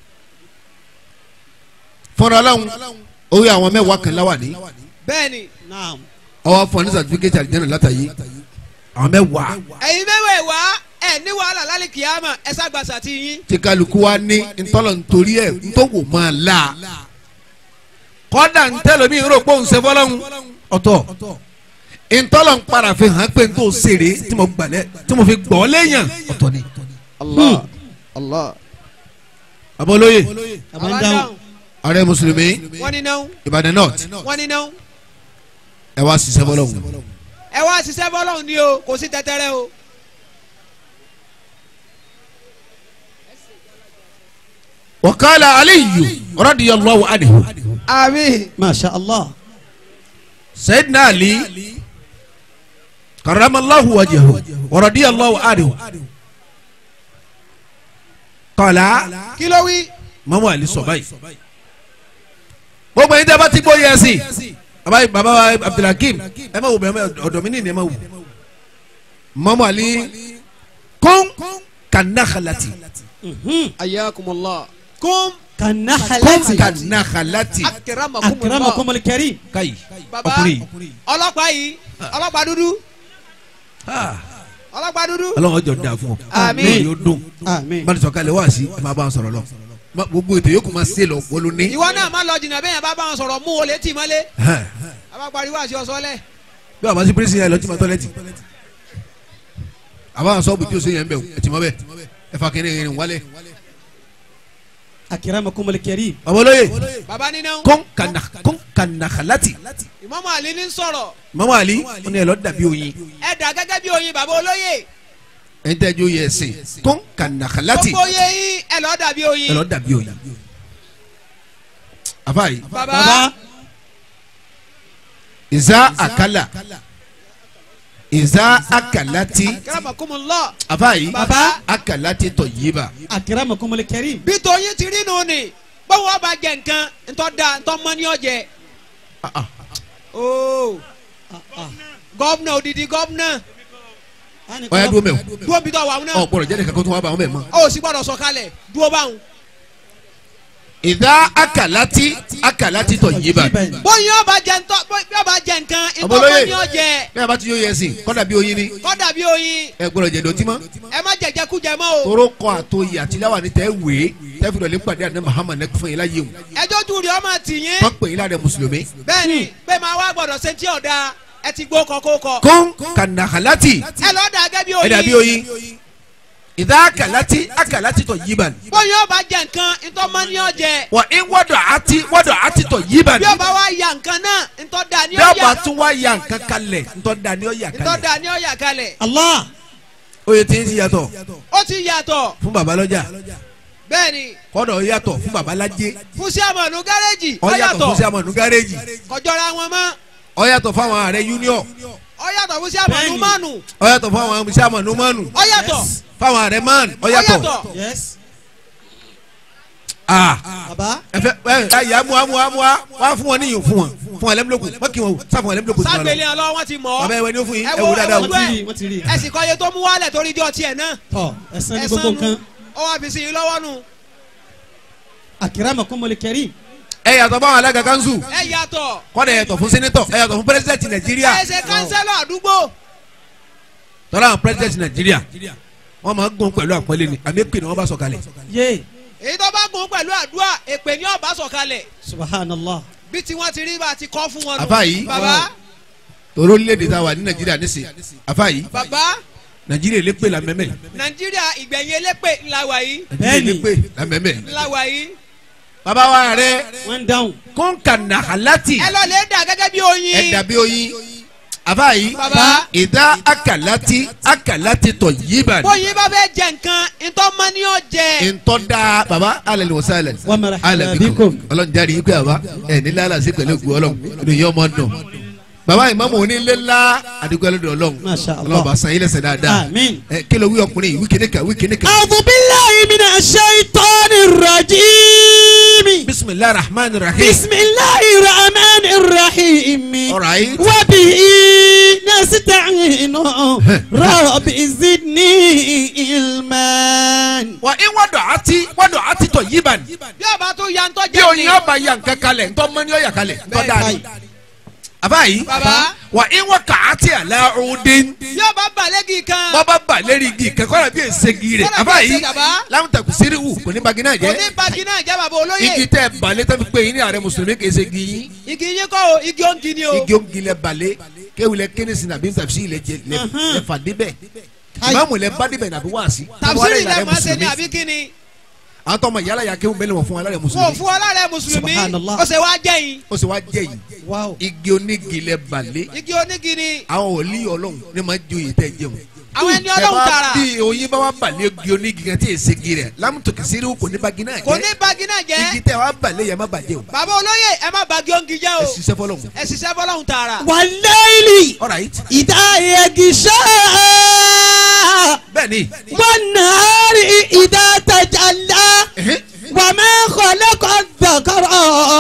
fúnra ọlọ́run orí àwọn mẹ́wàá kan láwà ní bẹ́ẹ̀ni Naam. ọwọ́ fún ní sàtífíkẹ́tì àdìjẹ́nà látàyè àwọn mẹ́wàá ẹ̀yin mẹ́wàá wá ẹ̀ ní wàhálà lálẹ́ kìámà ẹ ságbàsà ti yín. tí kálukú wa ní ntọ́lọ̀ nítorí ẹ̀ ntọ́wò máa la kọ́dà ntẹ́lómi rò pé òun ṣe fọlọ́hún ọ̀tọ̀ ntọ́lọ̀ ń para fi hàn pé ntọ́ sèré tí mo gbalẹ̀ tí mo fi gbọ́ léyàn ọ̀tọ̀ ni. Allah Allah. abolóye Abandáhùn. ààrẹ mùsùlùmí wọ́n ní náà Ìbàdàn north wọ́n ní náà ẹ wá ṣiṣẹ́ fọlọ́hún. ẹ wá ṣiṣẹ́ fọlọ́run ni o kò sí tẹ́tẹ́rẹ́ o. wakala aliyu radiyallahu anhu àmín. Masha Allah. sayyidina ali karamallahu wajahu wa radiyallahu anhu kala kí ló wí. mamu ali sọ báyìí gbogbo yín tẹ́ bá ti gbóyè ẹ̀sìn baba baba wa abdulhakeem ẹ má wò bẹ́ẹ̀ ọ̀dọ̀ mi nìyẹn ẹ má wò mamu ali kún kanakhalati ayakumullah. kum kún Kanahalati. kanakhalati akiramakumullah. Akramakumul karim. kayi baba ọkùnrin ọlọ́pàá yìí ọlọ́pàá dúdú ah ọlọ́pàá dúdú. ọlọ́run ọjọ́ da fún ọ Àmín. yóò dùn Àmín. bá a sọ kalẹ̀ wá sí ẹ máa bá a sọ̀rọ̀ lọ Ma- gbogbo ètò yòókù máa ṣe lọ wọlé ní. ìwọ náà má lọ jìnnà bẹ́ẹ̀ yẹn bá bá wọn sọ̀rọ̀ mú olè tì mọ́lé. Hàn. a bá pariwo àti ọ̀sọ́lẹ̀. bí wàá bá sí pírísì yẹn lọ tí ma tọ́lẹ́tì àbá sọ́ọ̀bù tí o ṣe yẹn bẹ̀ ẹ ti mọ́ bẹ́ẹ̀ ẹ fa kẹ́ni yẹn wálé. Akramakumul karim. babalóye baba nínú. kọ́n kana kọ́n kana kalati ìmọ̀mọ́ àlí ní sọ̀rọ̀ mama ali ó ní ẹ lọ dàbí oyin ẹ dà gẹ́gẹ́ bí oyin baba olóye. ẹ ń tẹ́jú yẹ ẹsìn kọ́n kana kalati gbogbo oyè yín ẹ lọ́ọ́ dàbí ẹ oyin. lọ dàbí oyin. àfààyè baba Baba. ìzá àkàlà ìzá àkàlàtì akiramakumullah. àfààyè baba àkàlàtì tọ̀ yìí bá. Akramakumul karim. bí tóyin ti rí nù ni báwo bá jẹ nǹkan ntọ́ da ntọ́ mọ́ ní ọ̀jẹ̀. ooo gọ́vnà odidi gọ́vnà ọ̀ya dúró mẹ́wọ̀ dúró bí tọ́ wà wọn náà. ọ̀ gbọ́dọ̀ jẹ́ nìkan kó tó wá bá wọn bẹ̀ mọ́. ó sì gbọ́dọ̀ sọ̀kalẹ̀ dúró báwọn. ìdá àkàlàtì àkàlàtì tọ̀ yìí bá. bóyin ọba jẹ ntọ́ bóyin ọba jẹ nǹkan ntọ́ Ọmọlóye. mọ́ ní ọ̀jẹ̀ bẹ́ẹ̀ bá ti yóò yẹ ẹsìn kọ́dà bí oyin ni kọ́dà bí oyin ẹ gbọ́dọ̀ jẹ dọ̀tí mọ́. ẹ má jẹjẹ kú jẹ mọ́ o. toro kọ àtòyè àtìláwà ní tẹ́ wèé tẹ́ fi dọ̀lẹ́ pàdé àná Muhammad nẹ́kú fún yín láyé o. ẹjọ́ tu rí ọmọ tì yín. tọ́ pè yín lára mùsùlùmí. bẹ́ẹ̀ni pé máa wá gbọ́dọ̀ ṣe tí ọ̀dà ẹ ti gbó kọ kó kọ. kún kànàkàlàtì ẹ lọ́ọ́ dà gẹ́gẹ́ bí ẹ dàbí oyin. oyin ìdá akalati akalati tọ̀ yíban bóyá ọba jẹ nǹkan ntọ́ mọ́ ní ọjẹ wà ń wọ́dọ̀ àti wọ́dọ̀ àti tọ̀ yíban bí ọba wa ya nǹkan náà ntọ́ da ní bí ọba ọ̀yà tún wá ya nǹkan kalẹ̀ ntọ́ da ni ó yà ntọ́ kalẹ̀ da ní ọ̀yà kalẹ̀ Allah oye tí ń ti yàtọ̀ ó ti yàtọ̀ fún babalọ́jà bẹ́ẹ̀ ni kọ́dọ̀ ó yàtọ̀ fún babalájé fún sẹ́mọ̀nù gáréjì ó ó yàtọ̀ yàtọ̀ fún sàmọ̀nù gáréjì kọjọ́ra wọn mọ́ ó yàtọ̀ fún àwọn ààrẹ union ó yàtọ̀ fún sẹ́mọ̀nù Bẹ́ẹ̀ni. mánu ó yàtọ̀ fún àwọn sàmọ̀nù mánu ó yàtọ̀ fáwọn ààrẹ man ó ó yàtọ̀ yàtọ̀ yes ah baba ẹfẹ ẹ ẹ yà mua mua mua wá fún wọn níyìn fún wọn fún wọn lẹ́mílòkù wọ́n kì í wọn sá fún wọn lẹ́mílòkù sí wọn lọ ságbélé ọlọ́wọ́ wọn ti mọ̀ bàbá ọ́ ẹ wẹ ní ó fún yín Ẹ ẹ wo- wò dáadáa ẹ o wo- wọ́n ti rí wọ́n ti rí ẹ̀sìn kan yẹ tó mú wálẹ̀ torí ijọ́ tiẹ̀ náà tọ ẹ̀san ní gbogbo ẹ̀sán nǹkan nu ó wá fi sí i lọ́wọ́ nu akramakumul karim ẹ yàtọ̀ fáwọn alága kanṣu ẹ yàtọ̀ kọ́dà ẹ yàtọ̀ fún sẹ́nẹ́tọ̀ ẹ yàtọ̀ fún pírẹsidẹ̀ntì nàìjíríà ẹ ṣe kánsẹ́lọ̀ àdúgbò tọ́lá àwọn pírẹsidẹ̀ntì nàìjíríà wọ́n máa ń gún pẹ̀lú àpọ́nlé ni àmì èpè ni wọ́n bá sọ kalẹ̀ yé èyí tó bá gùn pẹ̀lú àdúrà èpè ní ọ̀bá sọ̀kalẹ̀ subhanallah bí tí wọ́n ti rí bá ti kọ́ fún wọn. nù. Àfáà yìí. bàbá tòró léde tá a wà ní nàìjíríà nísì àfa yìí bàbá nàìjíríà lépè la mẹ́mẹ́ nàìjíríà ìgbẹ̀yìn elépè ńlá wa yìí nàìjíríà Bẹ́ẹ̀ni. lépè la mẹ́mẹ́. ńlá wa yìí. bàbá wa rẹ wọ́n dáhùn kọ́ńkà nàhálàtì ẹ lọ lè dà gẹ́gẹ́ bí oyin. ẹ dàbí oyin àfa yìí Bàbá. ìdá akalati akalati tọ̀ yíban bóyin bá fẹ́ jẹ nǹkan ntọ́ mọ́ ni ó jẹ. ntọ́ da baba alẹ́ ni wọ́n sálẹ̀ wa marhaban alẹ́ bikum bikum ọlọ́run jáde yìí pé àbá ẹ̀ ní lálẹ́ àti pẹ̀lú ògùn ọlọ́run ìròyìn ọmọ dùn baba ìmáàmù onílé ńlá àdúgbò ẹlẹ́dọ̀ ọlọ́run Masha Allah. ọlọ́run bá san yín lẹ́sẹ̀ dáadáa Àmín. ẹ kí ló wí ọkùnrin yìí wí kíní kan wí kíní kan a'udhu billahi minash shaitanir rajim bisimilahi rahman rahim bismillahir rahmanir rahim alright wa bihi nasta'inu rabbi zidni ilman wa in wàdọ̀ àti wàdọ̀ àti tọ̀ yíban bí ọba tó ya ntọ́ bí jẹ oyin ọba ya nǹkan kalẹ̀ ntọ́ mọ́ ni ó yà kalẹ̀ ntọ́ dáa ni àbá yìí Bàbá. wa in wà kà á ti àlà ọ̀dẹ́n bí ọba balẹ̀gì kan. bọ́ bá bà lérí igi kẹ́kọ́ rẹ̀ bí èsègi rẹ̀ Kọ́lá bí àbá yìí èsè bàbá. láwùntàkù síríwù kò ní bagina jẹ́ òní bagi náà jẹ́ bàbá olóyè. igi tẹ balẹ̀ tẹ́ fi pé yín ní ààrẹ mùsùlùmí kì í ṣe igi yín igi yín kọ́ o igi òǹkì ni o. igi òǹgì lẹ balẹ̀ kéwìlẹ̀ kérésì nàbí tàbísí lẹ jẹ lẹ lẹ fà débẹ̀ ìmáàmù lẹ bá débẹ̀ nàbí wáàsí tàbísírì lẹ máa ṣe ní àbí kíni. àwọn tọmọ yàrá yà kéwù bẹ́ẹ̀ lè wọ̀ fún alárẹ̀ kò mùsùlùmí fún ọlọ́rẹ̀ mùsùlùmí Subhanallah. ó ṣe wá jẹ́ yín. ó sì wá jẹ́ yìí wow igi onígi lẹ balẹ̀ igi onígi ni àwọn wòlíì ọlọ́run ní máa joyè tẹ́ jẹun àwọn ẹni ọlọ́run tààrà bí oyin bá wà balẹ̀ igi onígi kan tí èsè gi rẹ̀ lámùtòkè síríwù kò ní bagina kò ní jẹ́ bagi náà jẹ́. igi tẹ wà balẹ̀ yẹn má bàjẹ́ o bàbá olóyè ẹ má bagi òǹkì jẹ́ o. ẹ ṣiṣẹ́ fọlọ́run ẹ ṣiṣẹ́ fọlọ́run tààrà. wal-layli alright idha yaghsha bẹ́ẹ̀ ni wan-nahari idha tajalla ẹ̀hẹ́n. wa ma khalaqa adh-dhakara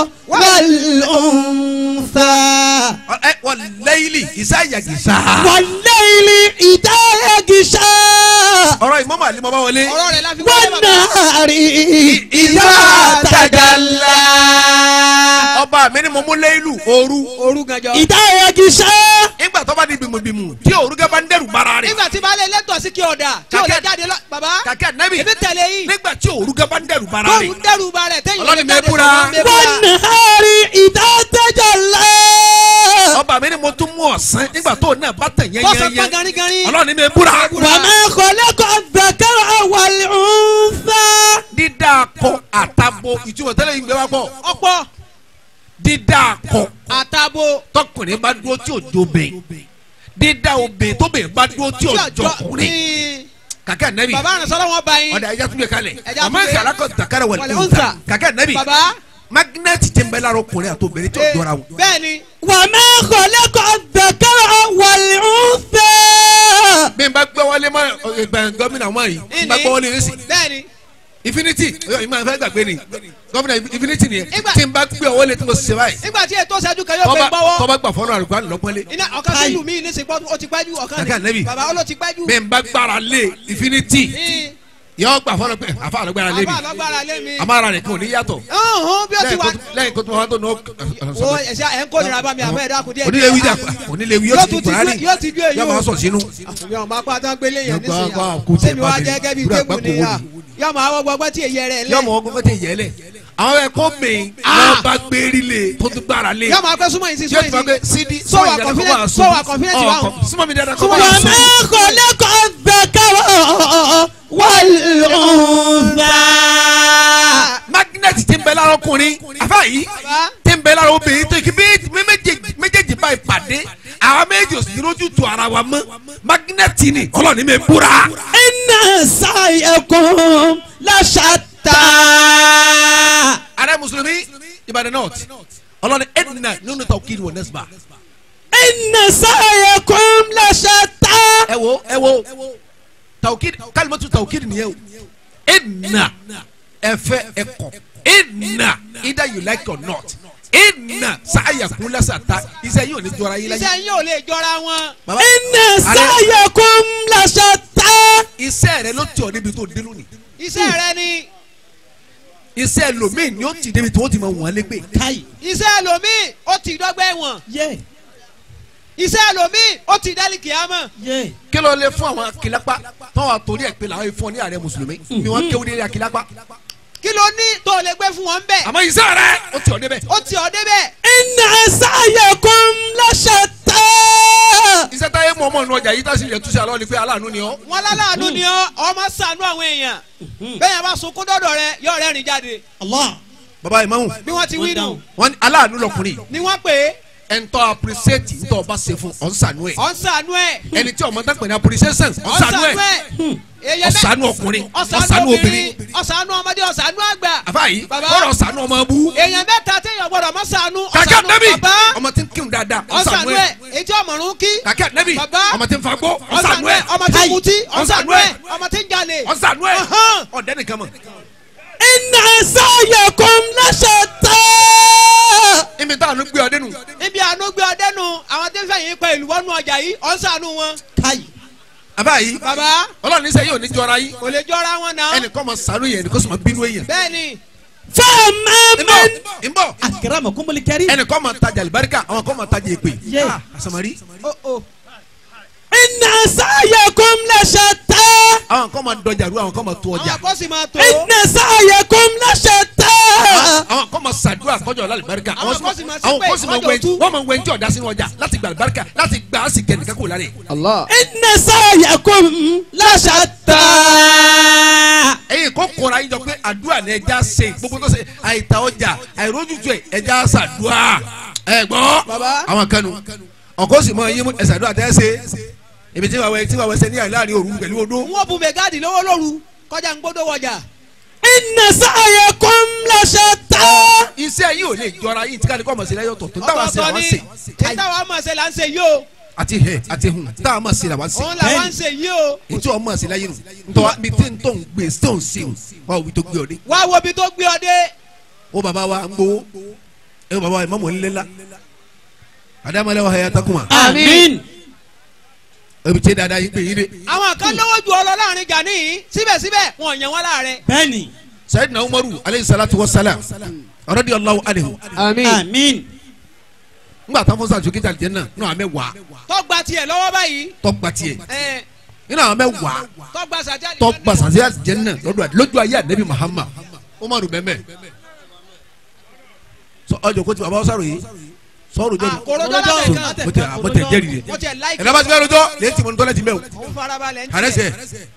wal-untha ẹ wọ́n lẹ́yìnlì ìsáyàgìsá. wal-layli idha yaghsha ọ̀rọ̀ ìmọ̀mọ̀ àlímọ̀ bá wọlé. ọ̀rọ̀ rẹ̀ la fi wọlé bàbá. wan-nahari idha tajalla ọba mi ni mo mú lẹ́yìnlù ooru. òru gànjọ́. idha yaghsha ìgbà tó bá di bìmùbìmù tí ooru gẹ́gẹ́ bá ń dẹ́rù bara rẹ̀. nígbà tí baálé lẹ́tọ̀ sí kí ọ̀dà tí ò lè Kàkẹ́- jáde lọ bàbá kàkẹ́ nẹ́bì ebi tẹ̀lé yìí nígbà tí ooru gẹ́gẹ́ bá ń dẹ́rù bara kóòrù rẹ̀. dẹ́rù ba rẹ̀ tẹ́yìn Ọlọ́ni lè jáde mi búra. sọ̀rọ̀ mi búra. wan-nahari idha tajalla ọba mi ni mo tún mú ọ̀sán nígbà tó náà bá tẹ̀ yẹn kọ́sọ̀ yẹn pọ́n yẹn. ganigani. ọlọ́ni mi búra. وما خلق الذكر والأنثى dídá akọ àtàbò ìtumọ̀ tẹ́lẹ̀ yìí ń gbé wá pọ̀. ọ̀pọ̀ dídá akọ àtàbò tọkùnrin bá dúró tí ò jó bẹ́ẹ̀. dídá obìnrin tóbìnrin bá dúró tí ò tí jọ ọjọ́ ọkùnrin. ní kàkẹ́ nẹ́bì. bàbá àrùnsọ́lọ́ wọn bá yín. ọ̀dà ẹja tún bẹ kalẹ̀ Ẹja ọmọ tún bẹ- ìkàlà kan dàkàrà wà wal ní unsa. ọ̀tà kàkẹ́ nẹ́bì bàbá magnẹ́tì ti ń bẹ lára ọkùnrin àti obìnrin tí ò jọra wọn. bẹ́ẹ̀ ni وما خلق الذكر والأنثى bí n bá gbé wọlé mọ ẹgbẹ́ gómìnà wọn yìí n bá gbé wọlé yìí sí bẹ́ẹ̀ ni infinity ọyọ ìmọ̀ ẹ̀fẹ́ gbàgbé ni gómìnà infinity ni Ìgbà- tí n bá gbé wọlé tí mo ṣe báyìí nígbà tí ètò ìṣẹ́jú kan yóò gbé tọ́ba gbọ́wọ́ tọ́ba gbà fọ́nrán àrùkọ́ àlọ́pọ́nlé iná ọ̀kan sí ìlú mi ní sèpọ́ ó ti gbájú ọ̀kan Kàkẹ́ Ànábì. bàbá ó ló ti gbájú. bí n bá gbára lé infinity ní yọ gbà fọ́nrán pé àfa àlọ́gbára lé mi àbá àlọ́gbára lé mi. amára rẹ̀ kò ní yàtọ̀ ọ̀hún bí ó ti lẹ́yìn wá. kó- lẹ́yìn kó tó wá tó nù wo ẹ̀ṣẹ̀ ẹ̀ ń kó nira bá mi àbẹ́ ẹ̀dá kù díẹ̀. onílé wíjà onílé wí yóò yóò ti tún kúrò ti yóò ti ju èyí yóò máa sọ sínú. yóò máa pa tán gbélé yẹn Yóò gbá- gbá nísìnyí kú tiẹ̀ sẹ́mi wá bá mi. jẹ́ gẹ́gẹ́ bí Búrọ̀ tébù àgbákò ni wo à ni? yóò máa wọ́ gbọ́gbọ́ tí èyí rẹ̀ yóò lẹ̀ mọ ọgbọ́n fẹ́ yẹ lẹ̀ àwọn ẹ̀kọ́ mi wọ́n bá gbérí lé tó tún gbára lé yóò máa pẹ́ súnmọ́ yìí sí yóò súnmọ́ ti fọ́ pé yìí sí. sídi So wà confident- so wà confident wà hàn. súnmọ́ mi dáadáa kọ́ Súnmọ́ bá mi. sùn. وما خلق الذكر والأنثى magnet ti ń bẹ lára ọkùnrin àfa yìí Baba. ti ń bẹ lára obìnrin tó kí bí méjèèjì méjèèjì báyìí pàdé àwa méjì ò sì lójú tu ara wa mọ́ magnet ni ọlọ́ọ̀ni mi búra. إن سعيكم لشتى ààrẹ mùsùlùmí ìbàdàn north ọlọ́ọ̀ni edna nínú tawkid wọ nẹ́sìbà. إن سعيكم لشتى ẹ wo ẹ wo tawkid kalimatu tawkid nìyẹn o edna ẹfẹ ẹkọ edna either you like or not edna sáyàkú lásàtà iṣẹ́ yìí ò ní jọra yín láyé. iṣẹ́ yín ò lè jọra wọn. Baba, إن ààrẹ, سعيكم لشتى iṣẹ́ rẹ ló tì ọ́ níbi tó dé lónìí iṣẹ́ rẹ ni iṣẹ́ lomiin ni ó ti débi tí wọ́n ti mọ wọ́n lé pé كاي iṣẹ́ lomi ó ti dọ́gbẹ́ wọn yeah iṣẹ́ lomi ó ti dálì kìámọ̀. yeah kí ló lè fún àwọn akilapa tọ́wọ́ àtòrí ẹ̀ pé làwọn ìfọ̀ ní ààrẹ mùsùlùmí ni wọ́n kéwòn ní akilapa kí ló ní tó o lè gbé fún wọn bẹ́ẹ̀. àmọ́ iṣẹ́ rẹ ó ti ọ́ débẹ̀ ó ti ọ̀ débẹ̀. إن سعيكم لشتى iṣẹ́ táyé mọ̀ ọmọ ìnú ọjà yìí tá a sì yẹ túnṣe àlọ́ ni pé aláàánú ni ọ́ wọn láláàánú ni ọ ọmọ ṣàánú àwọn èèyàn bẹ́ẹ̀ yẹn bá sunkún dọ́dọ̀ rẹ yóò rẹ́rìn jáde الله baba imamu bí wọ́n ti wí nù wọ́n ní aláàánú lọkùnrin ni wọ́n pè é ẹ̀ ń tọ́ appreciate ń tọ́ ọba ṣe fún ọ̀nsánú ẹ̀ ọ̀ ń ṣàánú ẹ̀ ẹni tí ọmọ tán pè ní appreciation ọ̀ ń ọ̀nsánú ṣàánú ẹ̀ ẹ̀ èèyàn bẹ́ẹ̀ ọ̀sánú ọkùnrin ọ̀sánú ọ̀sánú obìnrin obìnrin ọ̀sánú ọmọdé ọ̀sánú àgbà àbáyé Baba. ọ̀rọ̀ ọ̀sánú ọmọ bú èèyàn mẹ́ta téèyàn gbọ́dọ̀ mọ́ ṣàánú kàkẹ́ ọ̀sánú nẹ́bí bàbá ọmọ tí ń kírun dáadáa ọ̀sánú ọ̀sánú ẹ̀ ẹ̀ ètí ọmọrún kí kàkẹ́ nẹ́bí Baba. ọmọ tí ń fagbó ọ̀sánú ọ̀sánú ẹ̀ ẹ̀ ọmọ tí ń mutí ọ̀sánú ọ̀sánú ẹ̀ ẹ̀ ọmọ tí ń jalè ọ̀sánú ẹ̀ Ọ̀hán. ọ̀dẹ́ nìkan mọ̀ إن سعيكم لشتى ibi táwọn gbé ọdẹ nù níbi àánú gbé ọdẹ nu àwọn tí ń fẹ̀yìn pa ìlú wọnú ọjà yìí ọ̀ ń ṣàánú wọn كاي àbáyé bàbá ọlọ́run ní sẹ́yìn ò ní jọra yín kò lè jọra wọn náà ẹnìkan mọ sànú yẹn ẹnìkan sọ ma bínú yẹn bẹ́ẹ̀ ni فما nbọ من nbọ أكرمكم الكريم ẹnìkan mọ tajà alibarika àwọn kan mọ tajà èpè Yeah. Ah, asamari ó ó إن سعيكم لشتى àwọn kan mọ dọjà ru àwọn kan mọ tó ọjà àwọn kò sì máa tó إن سعيكم لشتى àwọn kan mọ sàdúrà kọjọ alibarika Àwọn àwọn kan sì máa àwọn ṣépè, kan sì mọ kọjọ wẹ tú. wọn mọ wẹ ntí ọdá sínú ọjà láti gba alibarika láti gba á sì gẹ nìkan kó lára yẹ. إن سعيكم لشتى ẹyin kò kóra yín jọ pé àdúrà ni ẹja ṣe gbogbo tó ṣe àìta ọjà àìrójútu ẹ ẹja ṣàdúrà ẹ gbọ́ Baba. àwọn kanu ọkọ sì mọ yín mú ẹsàdúrà tẹ́ ẹ ṣe ibi tí wàá wẹ tí wàá wẹ sẹ ní àìláàrin òru pẹ̀lú odó. wọn bu mẹgáàdì lọ́wọ́ lóru kọjá ń gbódò wọjà إن سعيكم لشتى iṣẹ́ yìí ò lè jọra yìí tí kálíkọ́ ọmọ sí lẹ́yọ̀ tọ̀ tó táwa ṣe làwọn ṣe èyí táwa mọ̀ ṣe là ń ṣe yìí o àti hẹ àti hun táwa mọ̀ sí làwọn ṣe òun làwa ń ṣe yìí o ètò ọmọ sí láyé nù ntọ́ mi tí ń tó ń gbé tó ń ṣe wà wí tó gbé ọ dé wá wo ibi tó gbé ọ dé ó bàbá wa ń gbowó ẹ bàbá wa ìmọ̀mọ̀ ńlẹ́lá àdàmọ́lẹ́ wa hayata kuma آمين ebi tí dada yìí pé yìí dé àwọn kan lọ́wọ́ ju ọ lọ láàrin gani yìí síbẹ̀síbẹ̀ wọn yàn wọn láàrẹ بني sayidina umaru aleyhi salatu wa salam radiyallahu anhu آمين ngba tán fún sàtúkì tàlí jẹ náà nínú àwọn mẹ́wàá tọgbà tiẹ̀ lọ́wọ́ báyìí tọgbà tiẹ̀ ẹ nínú àwọn mẹ́wàá tọgbà sàjáde tọgbà sàtúkì tàlí jẹ náà lọ́dọ̀ àdé lójú ayé ànábì muhammad umaru bẹ́ẹ̀ sọ ọjọ́ kó ti bàbá ọ̀sàrò yìí sọ̀rọ̀ jẹ́ àkòròdọ́ lábẹ́ kan mo tẹ mo tẹ jẹ́rìí de wọ́n tiẹ̀ láìkì ẹ̀rọ bá ti bẹ́ẹ̀ lójọ́ lè ti mọ̀ ní tọ́lẹ̀ ti mẹ́ o òun farabalẹ̀ ń kàrẹ́ sẹ́ tiẹ̀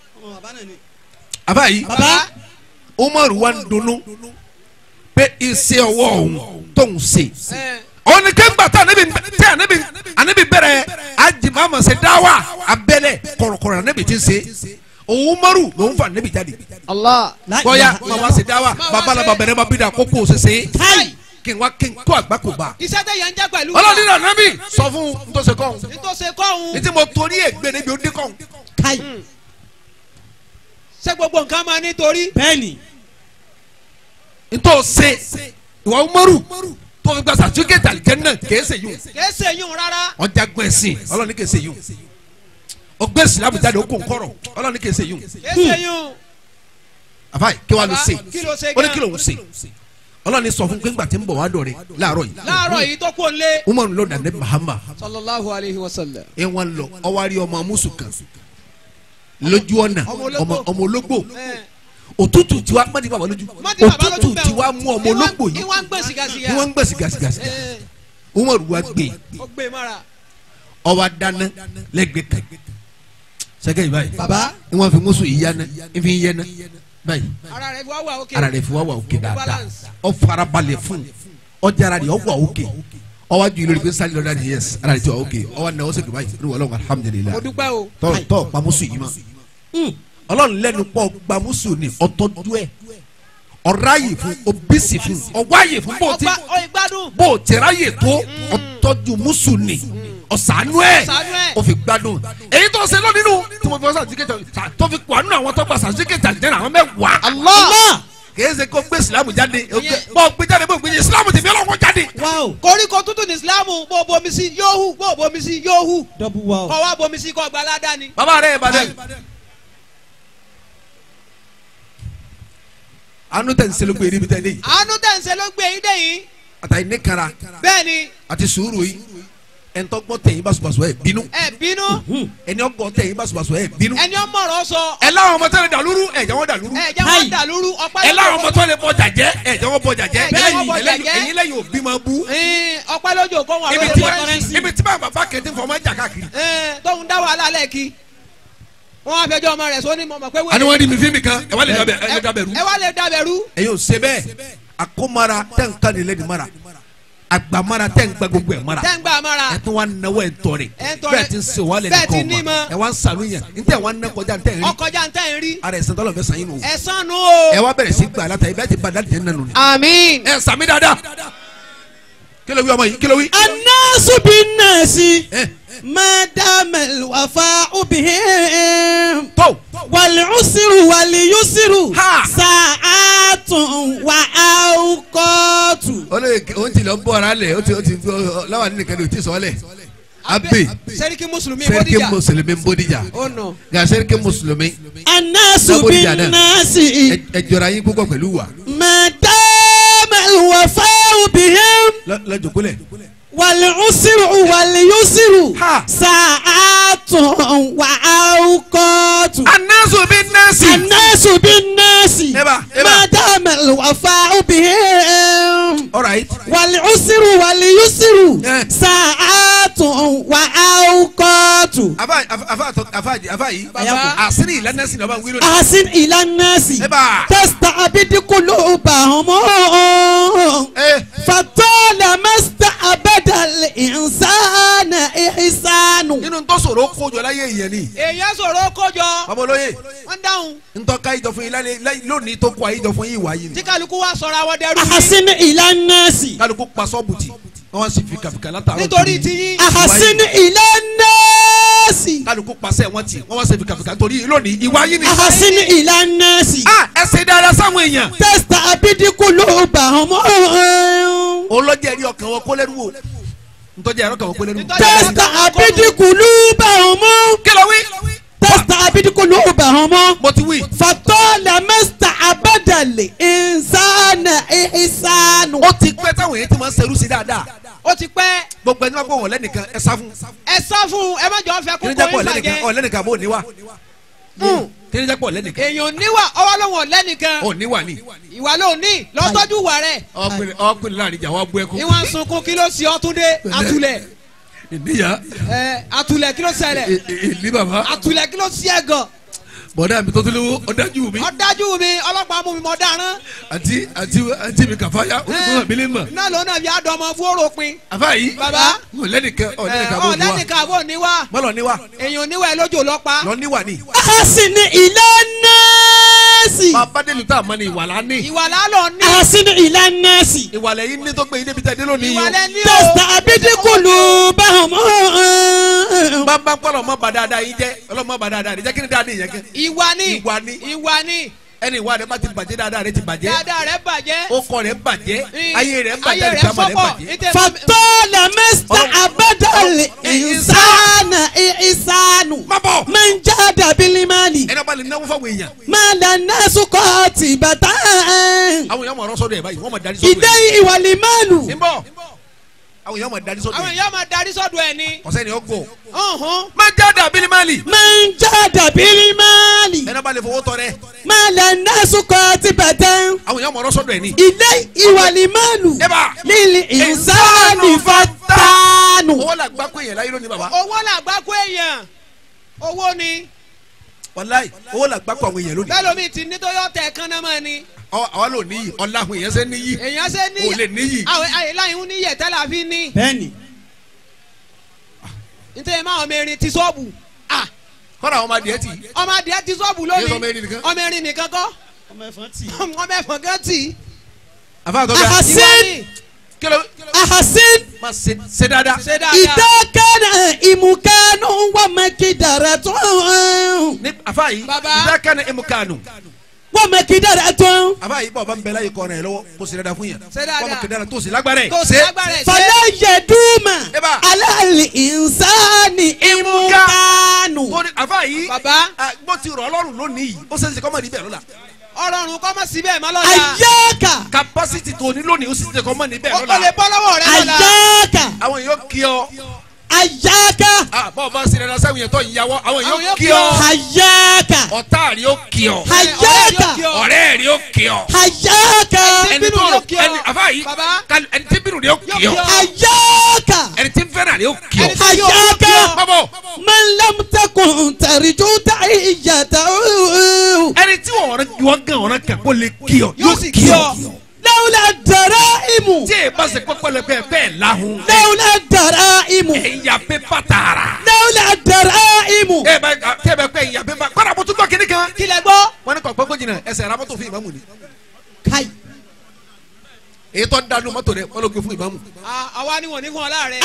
àbá yìí bàbá umaru wa ń dunnú pé iṣẹ́ ọwọ́ òun tó ń ṣe ẹ òun ni kéńgbà tá anabi tẹ anabi anabi bẹ̀rẹ̀ ajima ma ṣe dáwà abẹ́lẹ̀ kọ̀rọ̀kọ̀rọ̀ anabi ti ṣe òun umaru lòun fa anabi jáde bọ́yá ma wá ṣe dáwà babalaba bẹ̀rẹ̀ ma bí da kókó ṣẹṣẹ كاي kí n wá kí n kó àgbákò bá iṣẹ́ tẹ̀ yẹn ń jẹ́ pẹ̀lú ọlọ́ọ̀ni náà anabi sọ fún ntọ́sẹ̀ kọ́ nítòsí kọ́hún ní tí mo torí ẹ̀ gbé níbi ó dín kọ́ كاي ṣé gbogbo nǹkan máa nítorí بني ntọ́ ṣe ìwà umaru tó fi gba sàtúkẹ́tì àlìjẹ́nà kìí ṣe yùn kìí ṣe yún rárá wọ́n jagun ẹ̀sìn ọlọ́ọ̀ni kìí ṣe yùn ọgbẹ́ ìsìlámù jáde ó kó nkọ́rọ̀ ọlọ́ọ̀ni kìí ṣe yùn kìí ṣe yún àfáì kí wàá lọ Baba, ṣe kí ló ṣe ó ní gan? kí ló ń ṣe ọlọ́ọ̀ni sọ fún pé ńgbà tí ń bọ̀ wá dọ̀rẹ́ láàárọ̀ yìí láàárọ̀ yìí tó kú òǹlé umaru lọ dàndé mahama sallallahu alayhi wa sallam ẹ wọn lọ ọwárí ọmọ amúsù kan lójú ọ̀nà Ọmọ ológbò. ọmọ ọmọ ológbò ẹ òtútù tiwa mọ́tì bàbá lójú mọ́tí bàbá lójú òtútù bẹ́ẹ̀ tiwa mú ọmọ ológbò yìí ìwà ń gbé sìgásìgá ni wọ́n ń gbẹ̀ sìgásìgásì ẹ umaru wa gbé ó gbé mọ́ra ọwọ́ dáná lẹ́gbẹ̀ẹ́ kan sẹ́kẹ̀ yìí báyìí baba ni wọ́n fi mùsùn yìí yánná ìfi yẹn ná báyìí ara rẹ fi wá wà òkè. ara rẹ̀ fi wá wà òkè dáadáa balance. ọ farabalẹ̀ fún ọjà ara rẹ̀ ọ wà òkè ọwọ́ ju ìlú rẹ̀ pé sálẹ̀ lọ́dà ni yẹs ara rẹ̀ ti wà òkè ọwọ́ náà ó sì dùbà yìí ní wàlúwà alhamdulilayi mo dúpẹ́ o. tọ́ tọ́ pamusu yìí ma ọlọ́run lẹ́nu pọ̀ pamusu ni ọtọ́jú ẹ̀ ọ̀ráyè fún obìsì fún ọwáyè fún bó ti ọgbà ọ ìgbádùn. bó ti ráyè tó ọtọ́jú musu ni ọ̀sánú ẹ̀ Ọ̀sánú ẹ̀. ó fi gbádùn èyí tó ṣe lónìí nù tí mo fi wọ́n sàtìkẹ́tì tó fi kọ́ àánú àwọn tó gba sàtìkẹ́tì àjẹrà àwọn mẹ́wàá Allah kìí ṣe kó gbé silamu jáde bó gbé jáde bó gbé silamu ti fi ọlọ́wọ́ jáde. wow koríko tútù ní isilamu bó bomi sí yóò hù bó bomi sí yóò hù double wow kọ́ wá bomi sí kọ́ gba aládàá ni. bàbá rẹ̀ ìbàdàn. àánú tẹ̀ ń ṣe ló gbé níbi tẹ́lẹ̀ yìí àánú tẹ̀sẹ̀ ló gbé yín dé yìí. àtàyè ní kara bẹ́ẹ̀ ni àti sùúrù yìí ẹ̀ńtọ́gbọ́n tẹ̀yìn báṣubàṣu ẹ̀ bínú ẹ bínú ẹni ọgbọ́n tẹ̀yìn báṣubàṣu ẹ̀ bínú ẹni ọmọ ọ̀rọ̀ sọ ẹ láwọn ọmọ tẹ́lẹ̀ dàlúrú ẹ̀ jẹ́ wọ́n dàlúrú ẹ jẹ́ wọ́n dà lóru ọpẹ́ ẹ láwọn ọmọ tẹ́lẹ̀ bọ́ jàjẹ́ ẹ̀ jẹ́ wọ́n bọ́ jàjẹ́ Ẹ jẹ́ wọ́n bọ́ Ẹlẹ́yìn- jàjẹ́. ẹ̀yin lẹ́yìn òbí máa bú Ẹ̀ẹ́n, ọpẹ́ lójú kó wọn ibi àwọn tí olùkọ́ ibi tí bàbá bá kẹ́tí fọmọ jà káàkiri. tóun dá wàhálà lẹ́ẹ̀kì wọ́n á fẹjọ́ ọmọ rẹ̀ sóní mọ̀mọ́ pé àni wọ́n di mi fíìmù kan ẹ wá lè dabẹ ẹ lè dabẹ̀rú. ẹ wá lè dabẹ̀rú ẹ yóò ṣe bẹ́ẹ̀ àkómara tẹ̀ ń kan nílẹ̀ ní mara àgbàmara tẹ̀ ń gba gbogbo ẹ̀ mara tẹ́ ń gbà mọ́ra ẹ tún wá náwó ẹ̀ tọ́ rẹ̀ Ẹ̀ ń tọ́ bẹ́ẹ̀ rẹ̀. ti ń se wọ́n lẹ̀ Bẹ́ẹ̀ ti nìkan ní ọ̀ma mọ́. ẹ wá ń sànú yẹn n tẹ̀ wá ń ná kọjá n tẹ̀ ń rí ọkọjá ń tẹ́ ń rí ara ẹ̀sìn tọ́lọ̀ fẹ́ sàn yín nù. ẹ̀sán nu o. ẹ wá bẹ̀rẹ̀ sí gbà látà ibẹ̀ ti ba dáàdì jẹ́ nínú ni. àmín. ẹ sàmì dáadáa kí ló wí ọmọ yìí kí ló wí. الناس بالناس ẹ ما دام الوفاء بهم tó والعسر واليسر Ha. ساعات وأوقات o lè o ti lọ bọ́ ara lẹ̀ o ti o ti láwọn nínú kan ní o ti sọ ọ́ lẹ̀ abe sẹ́ríkì mùsùlùmí sẹ́ríkì bódìjà mùsùlùmí ń bódìjà ó nù. nga sẹ́ríkì mùsùlùmí الناس Double dada. بالناس ẹ- ẹ jọra yín púpọ̀ pẹ̀lú wa ما دام الوفاء بهم Lọ- lọ́jọ́ kúlẹ̀ والعسر واليسر Ha. ساعات وأوقات anasu bi nasi. الناس بالناس Eba, eba. ما دام الوفاء بهم alright والعسر واليسر Eh. ساعات وأوقات afa afa afa afa afa yi Baba. asiri ìlànà sinna ọba wílò. أحسن إلى الناس Eba. تستعبد قلوبهم ẹ فطالما استعبد الإنسان إحسان nínú tó sọ̀rọ̀ kójọ láyé ìyẹn ni èèyàn sọ̀rọ̀ kójọ babalóye wọ́n dáhùn ntọ́ka ìjọ fún yín lálẹ́ láyé- lónìí tó kọ àyíjọ fún yín ìwà yìí ni tí kálukú wá sọ̀rọ̀ àwọn dẹrú yìí أحسن إلى الناس kálukú pa sọ́ọ̀bù tì wọ́n wá sí fìkàfìkà látàárọ̀ nítorí kiri. tiyín أحسن إلى الناس kálukú pasẹ̀ wọ́n tì wọ́n wá sí fìkàfìkà torí lónìí ìwà yìí ni. أحسن إلى الناس a ẹ ṣe dáadáa sáwọn èèyàn. تستعبد قلوبهم olójà ẹ̀rí ọkàn wọn kó lẹ́rú o ntọ́jà ẹ̀rọ kan wọn kó lẹ́rú. Ntọ́jà- تستعبد قلوبهم kí ló wí. تستعبد قلوبهم mo ti wí. فطالما استعبد الإنسان إحسان ó ti pẹ́ táwọn èèyàn ti máa ń ṣerú sí dáadáa ó ti pẹ́ gbogbo ẹni máa gbọ́ wọn lẹ́nìkan ẹ sá fún. ẹ sá fún un ẹ má jọ fẹ́ kí ni kókó jẹ́ pọ̀ yín lẹ́nìkan bàjẹ́ ọ̀ lẹ́nìkan bó níwà. kí ni jẹ́ pọ̀ lẹ́nìkan èèyàn níwà ọwọ́ lóhùn ọ̀lẹ́nìkan ọ̀ níwà ni. ìwà ló ní lọ́tọ́jú wà rẹ̀ ọkùnrin ọkùnrin láàrin ìjà wa bú ẹkún. ìwọ̀n sunkún kí ló ṣe ọtúndé atulẹ̀ ìníyà ẹ atulẹ̀ kí ló ṣẹlẹ̀ ìlí bàbá atulẹ̀ kí ló ṣe ẹ gan bọ̀dá mi tó tún lówó ọ̀dájú mi ọ̀dájú mi ọlọ́pàá mú mi mọ̀ dáràn àti àti àti mi kàfáyà ó ní fún mi lè mọ̀. náà ló náà bí àdọ́mọ fúóró pin àfa yìí Bàbá. ọ̀ lẹ́nìkan ọ̀ lẹ́nìkan bó níwà ọ̀lẹ́nìkan àbò níwà mọ́lọ̀ níwà èèyàn níwà ẹ lójú lọ́pa lọ níwà ni. أحسن إلى الناس bàbá délùú tá a mọ ni ìwà la ní. ìwà lálọ́ ní أحسن إلى الناس ìwà lẹ́yìn ní tó gbé yín débi tẹ́ dé lónìí ìwà yìí lẹ́ni o تستعبد قلوبهم o. bá bá kọ́ lọ́mọ bá dáadáa yín jẹ́ ọlọ́mọ bá dáadáa rẹ̀ jẹ́ kí ni dáadáa yẹn kẹ́. ìwà ní Ìwà ni. ìwà ní ẹni ìwà rẹ̀ bá ti bàjẹ́ dáadáa rẹ̀ ti bàjẹ́ dáadáa rẹ̀ bàjẹ́ ó kọ́ rẹ̀ bàjẹ́ Ì- ayé rẹ̀ ń bàjẹ́ ayé rẹ̀ ìjàmbá rẹ̀ fọ́pọ̀ bàjẹ́. ìtẹ̀- فطالما استعبد الإنسان إحسان má bọ̀ من جاد بالمال ẹni ọba lè náwó fáwọn èèyàn مال الناس قاتبة àwọn èèyàn máa rọ́ sọ́dọ̀ ẹ̀ báyìí wọ́n máa darí sọ́dọ̀ ẹ̀. إليه والمال ń bọ̀ àwọn èèyàn máa darí sọ́dọ̀ àwọn ẹ̀ èèyàn máa darí sọ́dọ̀ ẹ̀ ni ọ̀sẹ̀ ni ó gbọ́ ọ̀hún máa jáde àbílímàlì من جاد بالمال ẹni ọba lè fowó tọrẹ مال الناس قاتبة àwọn èèyàn máa rọ́ sọ́dọ̀ ẹ̀ ni. إليه والمال Eba. للإنسان فتان owó la gbá pé èèyàn láyé lónìí bàbá owó làgbá kó èèyàn owó ni wàláì owó là gbàgbọ́ àwọn èèyàn lónìí bẹ́lómi ti ní tó yọ tẹ̀ kán náà mọ́ ni Ọ- àwa ló níyì ọ̀la àwọn èèyàn ṣe níyì èèyàn ṣe ní o lè níyì àwọn àyèláyìn ní yẹ̀tẹ́ la fi ní bẹ́ẹ̀ni nítorí máa ọmọ erin ti sọ́ọ̀bù ah kọ́ra àwọn ọmọ adìẹ tì í ọmọ adìẹ ti sọ́ọ̀bù Kí lónìí ọmọ erin nìkan? ọmọ erin nìkan kọ́ ọmọ ẹ̀fọn tì. ọmọ ẹ̀fọn gan tì í. àfa àtọ́jà Àhàsí. Ìwọ ni, kíló ahasin má ṣe ṣe dáadáa ṣe dáadáa ìdákẹ́nà ìmùkánú wàmẹ́kìdàrà tó ní àfa yìí Baba. ìdákẹ́ni ìmùkànù wàmẹ́kìdàrà tó àfa yìí bọ̀ bá ń bẹ láyé kọ́ ọ̀ràn yẹn lọ́wọ́ kó ṣe dáadáa fún yẹn Ṣe dáadáa. wọ́n mọ̀ kéde tó sì lágbára ẹ̀ tó sì lágbára ẹ̀ ṣe fàlẹ́ yẹ̀dúmà Eba. alálì ìnsáni ìmùkánú. tó ní àfa yìí bàbá ah, bó ti rọ̀ ọlọ́run lónìí yìí ó ṣe é ṣe kọ́ mọ̀ níbẹ̀ lọ́la ọlọ́run kọ́ mọ́ síbẹ̀ má lọ́la àyáka capacity tó ní lónìí ó sì ṣe kọ́ mọ̀ níbẹ̀ ó ó lè lọ́la bọ́ lọ́wọ́ rẹ lọ́la àyáka àwọn èèyàn kí ọ àyáka ah, bọ́ọ̀ bá sinmi ẹ̀rọ sẹ́wọ̀n yẹn tó ìyàwó àwọn Àwọn èèyàn èèyàn kí kí ọ ọ. àyáka ọ̀tá rí ó kí ọ àyáka ọ̀rẹ́ rí ó kí ọ àyáka ẹni bínú tó yóò rò kí ọ. ẹni àfa yìí Baba. kal- ẹni tí bínú rí ó kí Yóò ọ kí ọ. àyáka ẹni tí ń fẹ́ràn rí ó kí ọ Ẹni tí yóò àyáka kí ọ. bọ́bọ̀ man lam takun tarju ta'iyata ẹni tí wọ́n wọ́n gan ọ̀ràn kan kó lè kí ọ yóò sì kí ọ lawla daraimu tí ẹ bá ṣe pẹ́pẹ́lẹ́pẹ́ bẹ́ẹ̀ lahun lawla daraimu ẹ̀yà pépà tààrà lawla daraimu ẹ bá tẹ́ bẹ pẹ́ ẹ̀yà pépà kọ́ra mo tún gbọ́ kíní kan kí lẹ gbọ́ wọ́n ní kọ́ pẹ́ kó jìnnà ẹsẹ̀ ra mọ́tò fún ìmáàmù ni kai èyí tó ń dánú mọ́tò rẹ̀ wọ́n ló gbé fún ìmáàmù Ah, àwa ni wọ́n ní fún ọ láàrẹ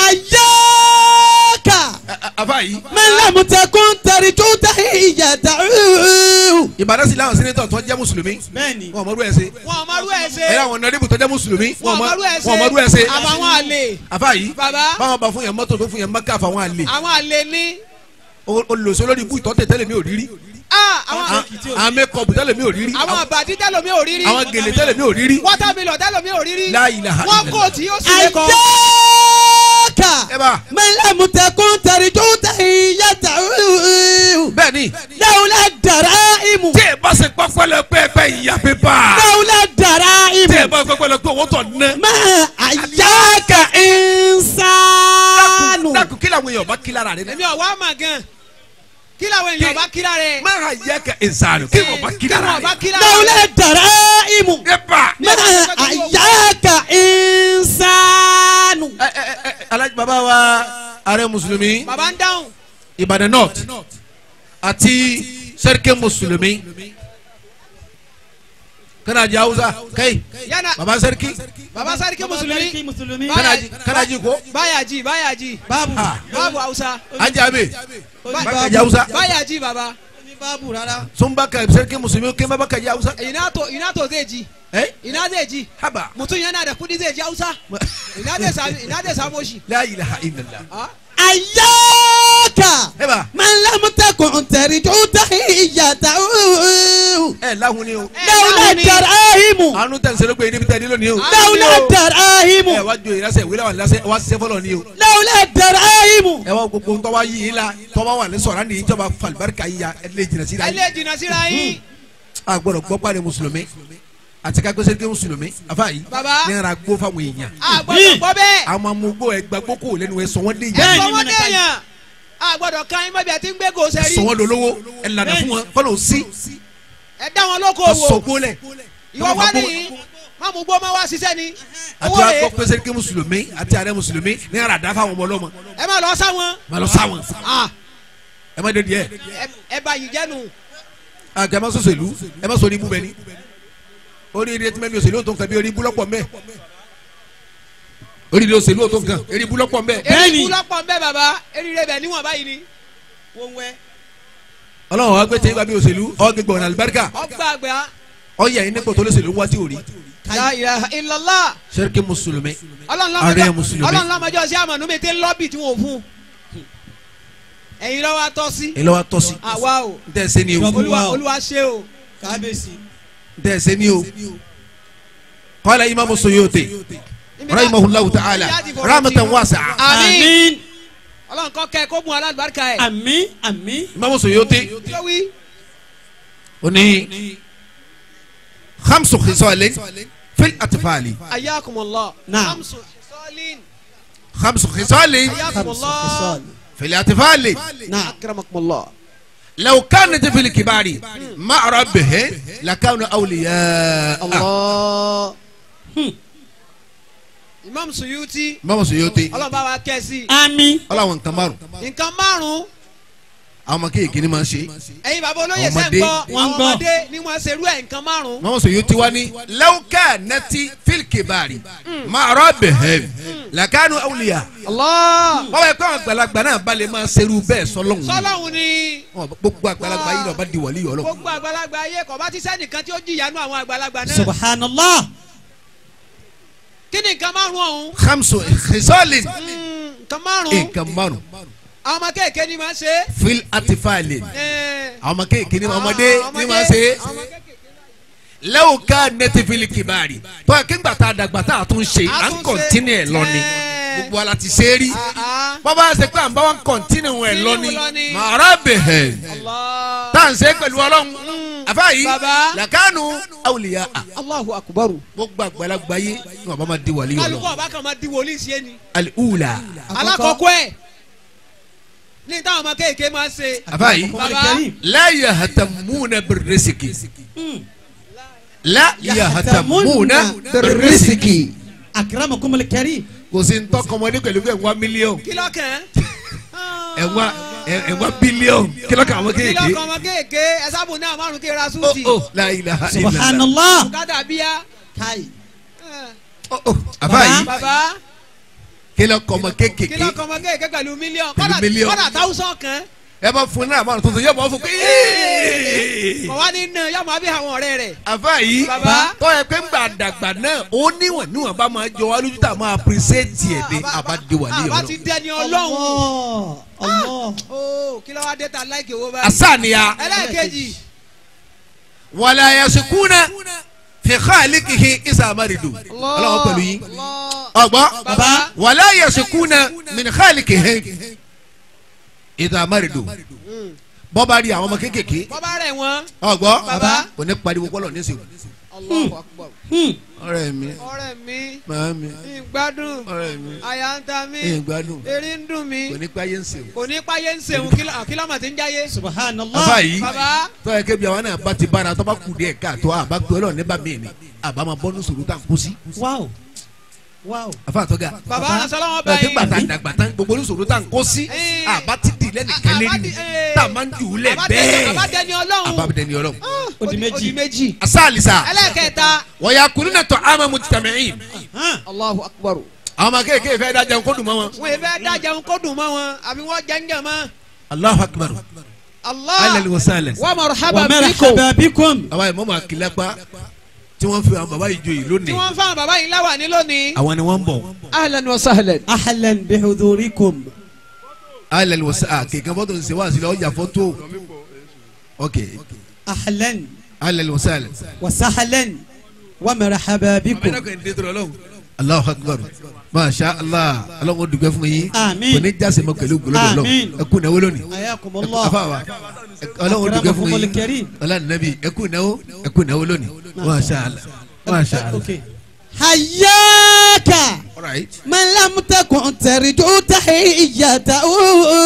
ayaka Ẹ- ẹ- àfa yìí man lam takun tarju ta'iyata ìbàdàn sí láwọn sẹ́nẹ́tọ̀ tó jẹ́ mùsùlùmí bẹ́ẹ̀ni wọn ò mọ̀rú ẹ̀ ṣe wọn ò mọ̀rú ẹ̀ ṣe ẹ̀rọ àwọn nọ́ọ̀dẹ́bù tó jẹ́ mùsùlùmí wọn ò wọn mọ̀rú ẹ̀ ṣe ò mọ̀rú ẹ̀ ṣe àbàwọn àlè àfa yìí bàbá báwọn bá fún yẹn mọ́tò tó fún yẹn mọ́kà fáwọn àlè àwọn àlè ní olùsọ lórí ibú ìtọ́tẹ̀ tẹ́lẹ̀ mi ò rírí Ah, àwọn àwọn mẹ́kọ̀ọ̀bù tẹ́lẹ̀ mi ò rírí àwọn àbàdí tẹ́lómi ò rírí àwọn gèlè tẹ́lẹ̀ mi ò rírí wọ́tàmílọ̀ tẹ́lómi ò rírí La ilaha wọ́n illallah. kò tí ó sì lè kọ́ ayaka ẹ bá man lam takun tarju ta'iyata bẹ́ẹ̀ ni lawla daraimu tí ẹ bá ṣe pẹ́pẹ́lẹ́pẹ́ ìyá pépà lawla tí ẹ daraimu bá pẹ́pẹ́lẹ́pẹ́ owó tọ̀ ná. ma ayaka insanu dákun kí làwọn èèyàn bá kí lára rẹ èmi ọ̀ wá mà gan kí làwọn èèyàn bá kíra rẹ̀ má ha yẹ ka ìsàlù kí wọn bá kí kí lára wọn bá rẹ. kíra lawla daraimu ẹ bá. ma ayaka insanu ẹ ẹ ẹ alájí bàbá wa ààrẹ mùsùlùmí bàbá ń dáhùn ìbàdàn north àti sẹ́ríkẹ́ mùsùlùmí kanaji hausa kai yánà baba sẹ́ríkì bàbá sáré mùsùlùmí musulumi kanaji kanaji ko báyàjì báyàjì babu ah báàbù hausa ajabe Oní bakaji hausa báyàjì bàbá Oní babu rárá sunba ka sẹ́ríkẹ́ mùsùlùmí kí n bá bakaji hausa ina to ina to zai ji ẹ ina zai ji haba mutum yana da kudi zai ji hausa ina zai sami ina zai samo shi la ilaha illallah Ah, ayaka ẹ bá man lam takun tarju ta'iyata ẹ lahun ni o Eh, lawla láwọn ni- daraimu àánú tẹ̀ ń sẹ́lẹ̀ pé níbi tẹ̀ nílò ni o Ah. lawla ẹ daraimu wá jo ìrẹsẹ̀ ìwé làwọn ìrẹsẹ̀ wá ṣiṣẹ́ fọlọ́ ni o lawla daraimu ẹ wá gbogbo tọ́wá yìí la tọ́wá wà ní sọ̀rọ̀ ní ìjọba falibarika yìí ya ẹ lè jìnnà sí ra ẹ yìí lè jìnnà síra yín a gbọ́dọ̀ gbọ́ pàdé mùsùlùmí àti ká gbèsè ké mùsùlùmí afa yìí Baba. ní ara gbó fáwọn èèyàn a gbọ́dọ̀ gbọ́ bẹ́ẹ̀ àwọn amúgbó ẹgbà gbókò lẹ́nu ẹ sọ wọ́n dé ẹ yìí sọ wọn déèyàn a gbọ́dọ̀ kan yín mọbi àti ń gbé gòsẹ sọ rí wọ́n dolówó ẹ lànà fún wọn fọlọ́ sí ẹ dá wọn lóko ọ wò sọ gbó lẹ̀ ìwọ wá nìyí má mú gbó má wá ṣiṣẹ́ ni àti owó wàá rẹ̀ gbọ́ pèsè ké mùsùlùmí àti àrẹ mùsùlùmí ní ara dá fáwọn ọmọ ọlọ́mọ ẹ má lọ sáwọn má lọ sáwọn Ah, ẹ má dé díẹ̀ ẹ- ẹ bá yìí jẹ́nu àgbẹ̀ má sọ̀sọ̀ ìlú ẹ má sọ ní ibú bẹ́ẹ̀ ni orí ilé tí mẹ́lí òṣèlú tó nǹkan bí orí ibú lọ́pọ̀ mẹ́ orí ilé òṣèlú tó nǹkan orí ibú lọ́pọ̀ mẹ́ eri ikú lọ́pọ̀ ń bẹ́ bàbá eriri bẹ̀ níwọ̀n báyìí ni ọlọ́run wa gbé tẹ́yìn wá bí òṣèlú ọ̀gbẹ̀gbẹ̀ ọ̀nà àlùbáríkà ọgbà àgbà ọ̀yà yìí nípò tó lóṣèlú wá sí òrí la ilaha illallah sẹ́ríkì mùsùlùmí ọlọ́run Ààrẹ lọ́mọjọ́ Mùsùlùmí. ọlọ́run lọ́mọjọ́ sí àmọ̀nù mi ti ń lọ́bì tí wọ́n fún ẹ̀yin lọ́wọ́ atọ́ sí ẹ lọ́wọ́ tọ́ sí àwa o n tẹ́ ẹ sẹ́ ni o Jọ̀bú. olúwa Wow. olúwa ṣe o kábíyèsí n tẹ́ ẹ sẹ́ ni o qala imaamu Suyuti rahimahullahu ta'ala rahmatan wasi'a àmín ọlọ́run kọ́ kẹ́ kó gun alábàárikà ẹ̀ àmín àmín imaamu Suyuti tí ó wí ó ní khamsu khisalin fil atfali ayakumullah Naam. hamsu sọlin khamsu khisalin ayakumullah fil atfali náà akramakumullah law kanat fil kibari ma'a rabbihim lakanu awliya. Allah. Imam Suyuti mọ́mọ́ sọ yóò tẹ ọlọ́run bá wa kẹ́ sí àmín ọlọ́wọ́n nǹkan márùn nǹkan márùn-ún àwọn ọmọ kéèké ni máa ń ṣe ẹ̀yin bàbá olóyè Ọmọdé. sẹ́ ń gbọ́ Wọ́n ń àwọn gbọ́. ọmọdé ni wọ́n ṣerú ẹ̀ nǹkan márùn-ún. mọ́mọ́ sọ yóò ti wá ní law kanat fil kibari ma'a rabbihim lakanu awliya. Allah. wọ́n bá yẹ kó àwọn àgbàlagbà náà balẹ̀ máa ṣerú bẹ́ẹ̀ sọlọ́hún sọlọ́hún ni Wọn bá- gbogbo àgbàlagbà yìí lọ́ọ́ bá di wàlíyọ̀ ọlọ́ gbogbo àgbàlagbà ayé kò bá ti sẹ́nìkan tí ó jìyà nú àwọn àgbàlagbà náà. subhanallah kí ni nǹkan márùn-ún ọ̀hún. khamsu khisalin Mm, nǹkan márùn-ún nǹkan márùn àwọn ọmọ kéèké ni máa ń ṣe. fil atifalin Eh, àwọn ọmọ kéèké ni ọmọdé àwọn ni máa ṣe àwọn ọmọ kéékèèké. law kanat fil kibari tọ́ kí n gbà tá a dàgbà tá a tún ṣe à A ń tún ṣe. kọ̀ntínú ẹ̀ lọ ni Eh. gbogbo ala ti ṣe é rí Ah, ah. bọ́bá ṣe pé à ń bá wọn kọ̀ntínú ẹ̀ lọ ni Continue lọ ni. màrá bẹ̀hẹ̀ Allah. tá à ń ṣe pẹ̀lú ọlọ́run àfa yìí Baba. làkànú awliya Allahu akbar. gbogbo àgbàlagbà yé ní wọn bá ma di wàlíyọ̀ kálukú lọ ọba kan máa di wòlíì sí ẹni. al-ula alákọ̀ọ́kọ́ ẹ̀ ní táwọn ọmọ kéèké máa ń ṣe. àfa yìí Baba. la yahtamuna birrisiki la yahtamuna birrisiki akramakumul karim kò sí ntọ́ kọ́mọdé pẹ̀lú pé ẹ̀wá mílíọ̀nù kí lọ́kàn. ẹ̀wá ẹ̀wá bílíọ̀nù kí lọ́kàn àwọn kí kéèké lọ́kàn ọmọ kéèké ẹ sábò náà márùn kí ra ó súùtì. ó la ilaha illallah subhanallah kádà bíyá. kai ó ó àfa yìí bàbá kí lọ́kàn ọmọ kí kéèké lọ́kàn ọmọ kéèké pẹ̀lú mílíọ̀nù. Pẹ̀lú kọ́dà mílíọ̀nù. kọ́dà táwùsàn kan. ẹ bá fún náà máa tuntun yóò bọ́ fún pé kọ̀ wá ní nà yọmọ àbí àwọn ọ̀rẹ́ rẹ̀. àfa yìí Baba. tọ́ ẹ pé ńgbà dàgbà náà ó níwọ̀n níwọ̀n bá máa jọ wá lójú tá a máa apírísẹ́ẹ̀tì ẹ̀ dé àbádé wàlíyọ̀ àbá lọ. ti dẹni ọlọ́run. Allah Allah ó kí ló wá dé ta láìkè owó báyìí. asaniya ẹlẹ́ẹ̀kejì. wàlá yasukuna fi khaliqihi isa amaridu ọlọ́wọ́ pẹ̀lú yín ọgbọ́n Baba. wàlá yasukuna min khaliqihi isa amaridu bọ́ba rí àwọn ọmọ kéékèèké bọ́bá rẹ̀ wọ́n. ọgbọ́n Baba. kò ní pariwo kọ́lọ̀ ní sèwọ̀n Allahu Akbar. ọ̀rẹ́ mi ọ̀rẹ́ mi màá mi ìgbádùn ọ̀rẹ́ mi àyà ń ta mí ìgbádùn erí ń dùn mí kò ní payé ń sèwọ̀n. kò ní páyé ń sèwọ̀n kílọ̀mù tí ń jáyé. bàbá subhanallah yìí bàbá tọ́yẹ kébi àwọn náà bá ti bára tọ́ bá kù díẹ̀ káàtó àbá pé ọlọ́run níbà mí ni àbá máa bọ́ ní sòrò tá à ń kú sí. wow wow àfa àtọ́gà bàbá asọ́lọ́wọ́ bẹ́ẹ̀ báyìí. nígbà tá a dàgbà tán gbogbo ní sòrò tá à ń kó sí Eh. àbá ti di lẹ́nìkan lérí ni tá a máa ń jù ú lẹ̀ bẹ́ẹ̀ àbá dẹni ọlọ́run. àbá dẹni ọlọ́run. Ó di méjì. ó di méjì. asaalisa ẹlẹ́ẹ̀kẹta. wọ́yà kùnú náà tọ́ àmà mu tàmíìn Allahu Akbar. àwọn ọmọ kéèké fẹ́ dájà kó dùn mọ́ wọn. wọ́n yẹ fẹ́ dájà ń kó dùn mọ́ wọn àbí wọ́n jẹ́ ń jẹ́ mọ́. Allahu akbar Allah alẹ́ wa sálẹ̀. wa wa marhaban bikum. marhaba bikum àwa ìmọ̀ máa kí lápá tí wọ́n fi àwọn bàbá yìí joyè tí lónìí wọ́n fáwọn bàbá yìí láwà ní lónìí. àwọn ni wọ́n ń bọ̀ ahlan wa sahlan. ahlan bihudurikum alẹ́ wa sálẹ̀ kéèké fọ́tò ń ṣe wá sílẹ̀ ọjà fọ́tò ok ahlan alẹ́ wa sálẹ̀. wa sahlan wa marhaba bikum Allahu akbar masha allah ọlọ́run dùgbẹ́ fún yín Àmín. kò ní jáse mọ pẹ̀lú gbólódò lọ Àmín. ẹ kú náwó lónìí ayakumullah afawa ọlọ́run dùgbẹ́ fún Akramakumul yín karim. ọlọ́run nàbí ẹ kú náwó ẹ kú náwó lónìí masha allah masha allah. okay hayyaka all right. man lam takun tarju tahiyyatahu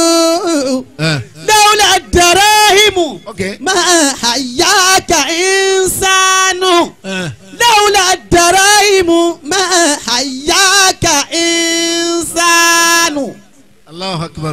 ẹ لولا الدراهم Okay. ما حياك إنسان ẹ لولا الدراهم ما حياك إنسان Allahu akbar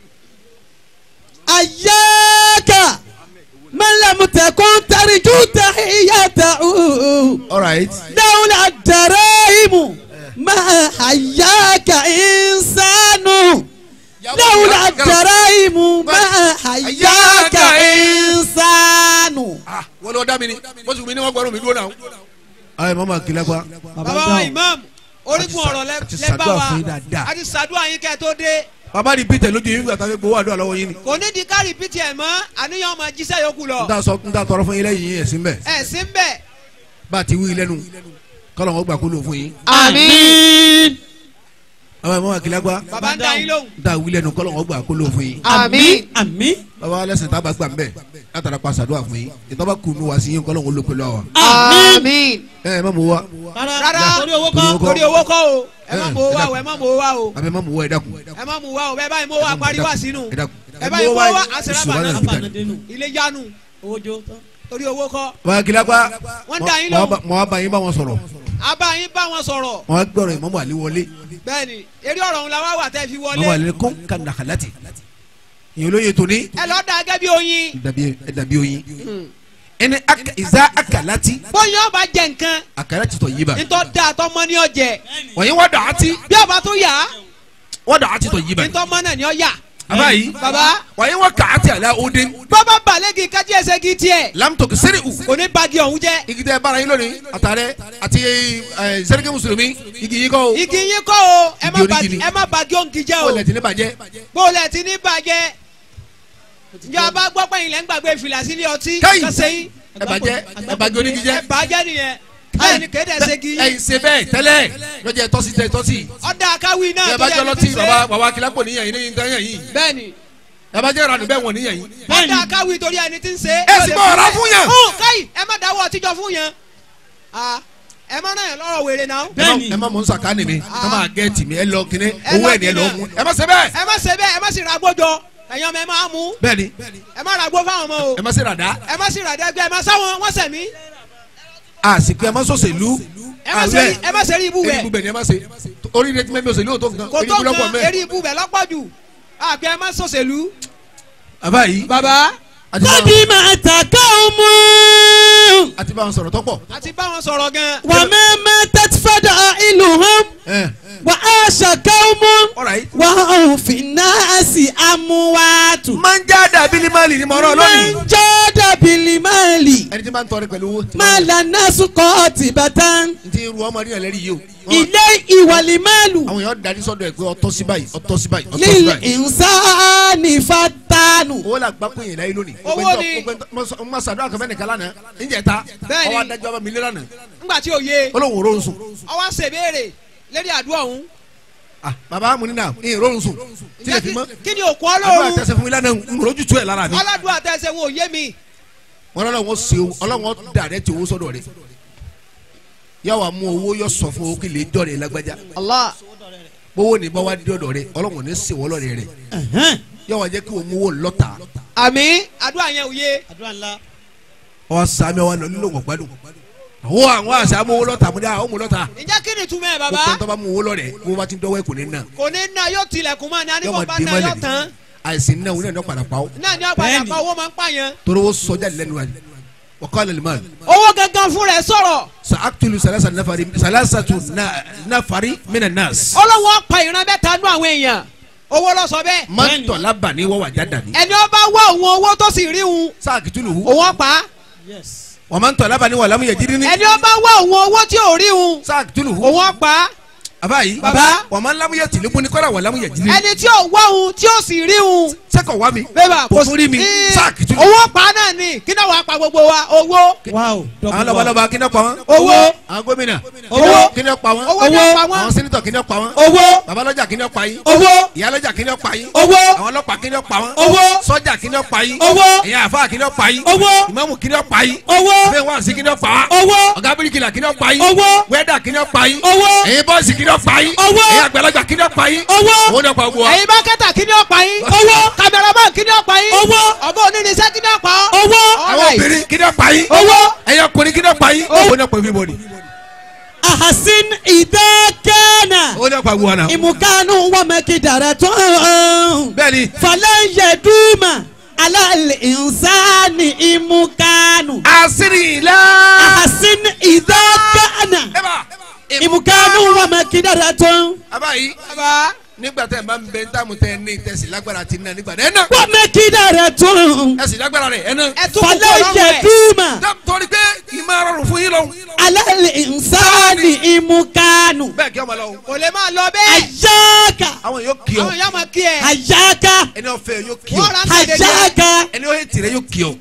أياك من لم تكن ترجو تحيته all right. لولا الدراهم ما حياك إنسان لولا الدراهم ما حياك إنسان ah wọ́n lọ dá mi ni wọ́n sì mi ní wọ́n gbọ́dọ̀ mi dúró náà. ayi mama kila pa bàbá wa imam orígun ọ̀rọ̀ lẹ àti lẹ bá ṣàdúrà wa fún yín dáadáa. a ti ṣàdúrà yín kẹ́ ẹ tó dé baba di peter lójú yín gbàtà gbowó àdúrà lọ́wọ́ yín ni. kò ní di ká rìpítì ẹ̀ mọ́ àníyàn ọmọ jíṣẹ́ yòókù lọ n ta sọ n ta tọrọ fún yín lẹ́yìn yín ẹ̀sìn bẹ́ẹ̀ ẹ̀ sí ń bẹ̀. bá a ti wí lẹ́nu kọ́lọ̀ wọn gbà kó lò fún yín. آمين baba mama kila pa bàbá ń dá yín lóhùn. n ta wí lẹ́nu kọ́lọ̀ wọn gbà kó lò fún yín. àmín àmín baba alẹ́sìn tá a bá gbà ń bẹ̀ látara pa ṣàdúrà fún yín ìtọ́ba kùnú wá sí yín kọ́lọ̀ wọn ló pẹ̀lú àwa. àmín. ẹ ẹ má mú wa rárá torí owó Torí owó kọ́ kọ́. torí owó kọ́ o ẹ má Eh, mú owó ẹ wa o ẹ má mú owó wa o abẹ má mú wa ẹ dákun. ẹ má mú wa o bẹ́ẹ̀ báyìí mú wa parí wá sínú ẹ dákun ẹ bá yẹ kó wá àṣẹrà Subhana bàná rabbika. abanadenu ilé yanu owó jó tán. torí owó kọ́ wọ́n kí lápá Wọ́n dá yín lóhùn. mọ̀ wá bá yín bá wọn sọ̀rọ̀ abáyín bá wọn sọ̀rọ̀ wọ́n gbọ́rọ̀ ìmọ̀mọ́ àlè wọlé bẹ́ẹ̀ni eré ọ̀rọ̀ ńlá wà wà tẹ́ fi ìmọ̀mọ́ wọlé àlè kọ́ ka nàkàlàtì ìyẹn olóye tóní ẹ lọ́ọ́ da gẹ́gẹ́ bí oyin ẹ dàbí oyin ẹni aka- ìzá àkàlàtì bóyá ọba jẹ nǹkan àkàlàtì tọ̀ yí bá ntọ́ da tọmọ ní ọjẹ wọ̀nyí wọ́n dà á ti bí ọba tó yà wọ́n dà á ti tọ̀ yí bá ntọ́ mọ náà ní ọ yà àbá yìí baba wọ̀nyí wọ́n kà á ti àlẹ́ òde bàbá balẹ̀gì kájí ẹsẹ̀ kì í tiẹ̀ lamtọ̀kì sẹ́rẹ̀ ù kò ní bagi ọ̀hún jẹ́ igi tẹ baara yín lónìí àtàrẹ àti ẹ sẹ́ríkì mùsùlùmí igi yín kọ́ o igi yín kọ́ o ẹ má Igi bagi onígi ni. ẹ má bagi òǹkì jẹ́ ó o lẹ̀ tí ní bàjẹ́ bóòlẹ̀ tí ní bàjẹ́ njẹ́ bá gbọ́ pé ilẹ̀ ń gbàgbé fìlà sílé ọtí Káyì. kẹsẹ̀ yín ẹ bàjẹ́ ẹ bàjẹ́ onígi jẹ́ ẹ bàjẹ́ nìyẹn báyìí ni kéde ẹsẹ̀ kì í ẹ̀yin ṣe bẹ́ẹ̀ tẹ́lẹ̀ lọ́jọ́ tọ́sí tẹ́ tọ́sí ọ̀dà akáwì náà ẹ tó bá yẹ jọ ní lọ́tí ti bàbá ṣe bàbá kìlápò níyàn yín ní nǹkan yàn yín bẹ́ẹ̀ni ẹ bá jẹ́ ìrànú bẹ́ẹ̀ wọ̀n níyàn yín. ọ̀dà akáwì torí ẹni tí ń ṣe. ẹ sì bọ̀ ọ̀rá fún yàn. hùn káyì ẹ má dáwọ́ ọtíjọ fún yàn Ah, ẹ má náà yàn lọ́rọ̀ wèrè náà Bẹ́ẹ̀ni. ẹ má mọ̀ ń sàkánì mi ẹ má gẹ́ẹ̀tì mi ẹ lọ kíní Ẹ owó lọ ẹ̀ ní ẹ lọ kíní. mú ẹ má ṣe bẹ́ẹ̀. ẹ má ṣe bẹ́ẹ̀ ẹ má sì ra gbójọ ẹ̀yin ọmọ ẹ má mú bẹ́ẹ̀ni ẹ má ra gbó fáwọn ọmọ o ẹ má ṣe ràdá ẹ má sì ra dẹ́gbẹ́ ẹ má sáwọn wọ́n sẹ̀mí àsìkò ẹ má sọ̀sẹ̀lú ẹ má ṣe ẹ má ṣe rí ibú eri bẹ̀ ibú bẹ̀ ni ẹ má ṣe orí rẹ ti mẹ́mi òṣèlú òtó nǹkan kò orí tó ibú lọ́pọ̀ kan mẹ́. eré ibú bẹ̀ lọ́pọ̀ jù àbí ẹ má sọ̀sẹ̀lú. bàbá yìí bàbá àti bá wọn- kọ́dí máa tàkà ọmọ. àti bá wọn sọ̀rọ̀ tọ́pọ̀. àti bá wọn sọ̀rọ̀ gan. wà mẹ́mẹ́ tẹ́tífẹ́dà ìlú hàn. ẹ wà á ṣàkà ọmọ. ọ̀rọ̀ yìí. wà á fi náà sí amúwàtú. máa ń já dàbí ní máàlì ní mọ̀ọ́rọ̀ lónìí. máa ń jọ́ dàbí limali. ẹni tí máa ń tọrẹ pẹ̀lú owó. máa lànà sùkọ́ tìbátán. n ti ru ọmọ rí ẹlẹ́rìí yìí o. ilé ìwàlímàlù. àwọn èèyàn darí sọ́dọ̀ ẹ̀ pé ọtọ́ sí báyìí ọtọ́ sí báyìí ọtọ́ sí lílì báyìí. ìnsáni fatanu. owó la gbá pé yẹn láyé lónìí. Owó ni. mo ma sàdúrà kan fẹ́ nìkan lánàá níjẹ̀ ta Bẹ́ẹ̀ni. ọwọ́ adájọ́ bá mi lé lánàá ńgbà tí ò yé olóhùn òrórun sùn. ọwọ́ ṣèbéèrè lérí àdúrà ọ̀hún. ah bàbá mu nínà ní ìrórun sùn tilẹ̀ fi mọ́. kí ni òkú àdúrà ọlọ́run tẹsẹ̀ fún mi lánàá ń rojú tu ẹ̀ lára mi. ọlọ́dún àtẹ̀sẹ̀ wọn ò yé mi. wọn lọ́wọ́ wọn ṣe o ọlọ́wọ́ dàrẹ́ ti owó sọ́dọ̀ rẹ̀ yà wà mú owó yọ sọ fún owó kí lè jọ rẹ̀ lágbájá Allah owó ní bá wà dé ọ̀dọ̀ rẹ̀ ọlọ́wọ́ ní sèwọ́ lọ́rẹ̀ rẹ̀ yà wà jẹ́ kí o mú owó lọ́ta àmì àdúrà yẹn ò yé. àdúrà ńlá. ọ sàmì ọ lọ nílò wọn gbádùn àwọn àwọn àṣà amú owó lọ́ta mo ní àwọn mú lọ́ta ǹjẹ́ kí ni túmọ̀ ẹ̀ gbogbo bàbá tó bá mú owó lọ́rẹ̀ mo bá ti dọ́wọ́ ẹ̀ kò ní nà kò ní ná yóò tilẹ̀kùn mọ́ ni yọ anígbọ̀n ma bá dé ná mọ́lẹ̀ yóò ni tán àìsí náà wọn náà padà pa ó náà ni ọ̀padà Bẹ́ẹ̀ni. pa owó máa ń pààyàn. torí ó sọjá lẹ́nu wa wọ́kọ́ lẹ́nu mọ́ owó gangan fún rẹ̀ sọ̀rọ̀ sàkítulu salasa nafari salasatu na- nafari mina nas ọlọ́wọ́ pa ìran mẹ́ta nú àwọn èèyàn owó lọ sọ bẹ́ẹ̀ mọ́tò labani wọ́wọ́ àjádàní ẹni ó bá wá òun owó tó sì rí òun sàkítulu hu òun ọ̀pá yes. wọ́n máa ń tọ̀ labani wọ́n lamu yẹ jírí ní ẹni ó bá wá òun owó tí ò rí òun sàkítulu hu òun ọ̀pá abayi Baba. wọ́n máa ń lamu yẹ tìlúkú ní kọ́ra wọ́n lamu yẹ jírí ẹni tí ò wá òun tí ò sì rí òun sẹ́kọ̀ wá mi bébà kò tún rí mi Ee, sàkítulu owó pa náà ni kí náà wàá pa gbogbo wa owó wow. àwọn lọ́balọ́ba kí ni ó pa wọ́n owó àwọn gómìnà Owó. kí ni ó pa wọ́n owó ni ó pa wọ́n àwọn sẹ́nitọ̀ kí ni ó pa wọ́n owó. babalọ́jà kí ni ó pa yín owó. ìyálọ́jà kí ni ó pa yín owó. àwọn ọlọ́pàá kí ni ó pa wọ́n owó. sọ́jà kí ni ó pa yín owó. ìyá àfa kí ni ó pa yín owó. ìmáàmù kí ni ó pa yín owó. bẹ́ẹ̀ wá sí kí ni ó pa wá owó. ọ̀gá bíríkìlà kí ni ó pa yín owó. wẹ́dà kí ni ó pa yín owó. ẹ̀yin bọ́ọ̀sì kí ni ó pa yín Owó. ẹ̀yin àgbàlagbà kí ni ó pa yín owó. owó ni ó pa gbogbo wa ẹ̀yin bákẹ́tà kí ni ó pa yín owó. kameraman kí ni ó pa yín owó. ọ̀bọ onírinṣẹ́ kí ni ó pa ọ́ owó. àwọn obìnrin kí ni ó pa yín owó. ẹ̀yin ọkùnrin kí ni ó pa yín owó ni ó pa everybody ahasin idakana. owó ni ó pa gbogbo wa náà imukanu wamekidara tán. bẹ́ẹ̀ni falan yaduma alal insani imukanu. àṣírí ilá ahasin idakana. ẹ bá imukanu wamekidara tán. abayi bàbá nígbà tẹ ẹ máa ń bẹ ntàmù tẹ ẹ ní tẹsí lágbára ti ná nígbà náà ẹ náà wamekidara tán. ẹ sì lágbára rẹ ẹ náà ẹ tún kúkú falan ọlọ́run ẹ̀ yaduma Dá- torí pé ìmọ̀ rọrùn fún yín lọ́hùn alal insani imukanu. bẹ́ẹ̀ kí ọmọ lọ́hùn kò lè máa lọ bẹ́ẹ̀ ayaka àwọn yóò kí ọ àwọn èèyàn máa kí ẹ ayaka ẹni ọ̀fẹ́ yóò kí ọ wọ́n ra ń tẹ̀lé jẹ́ ayaka ẹni ọ̀hẹ́ tìrẹ yóò kí ọ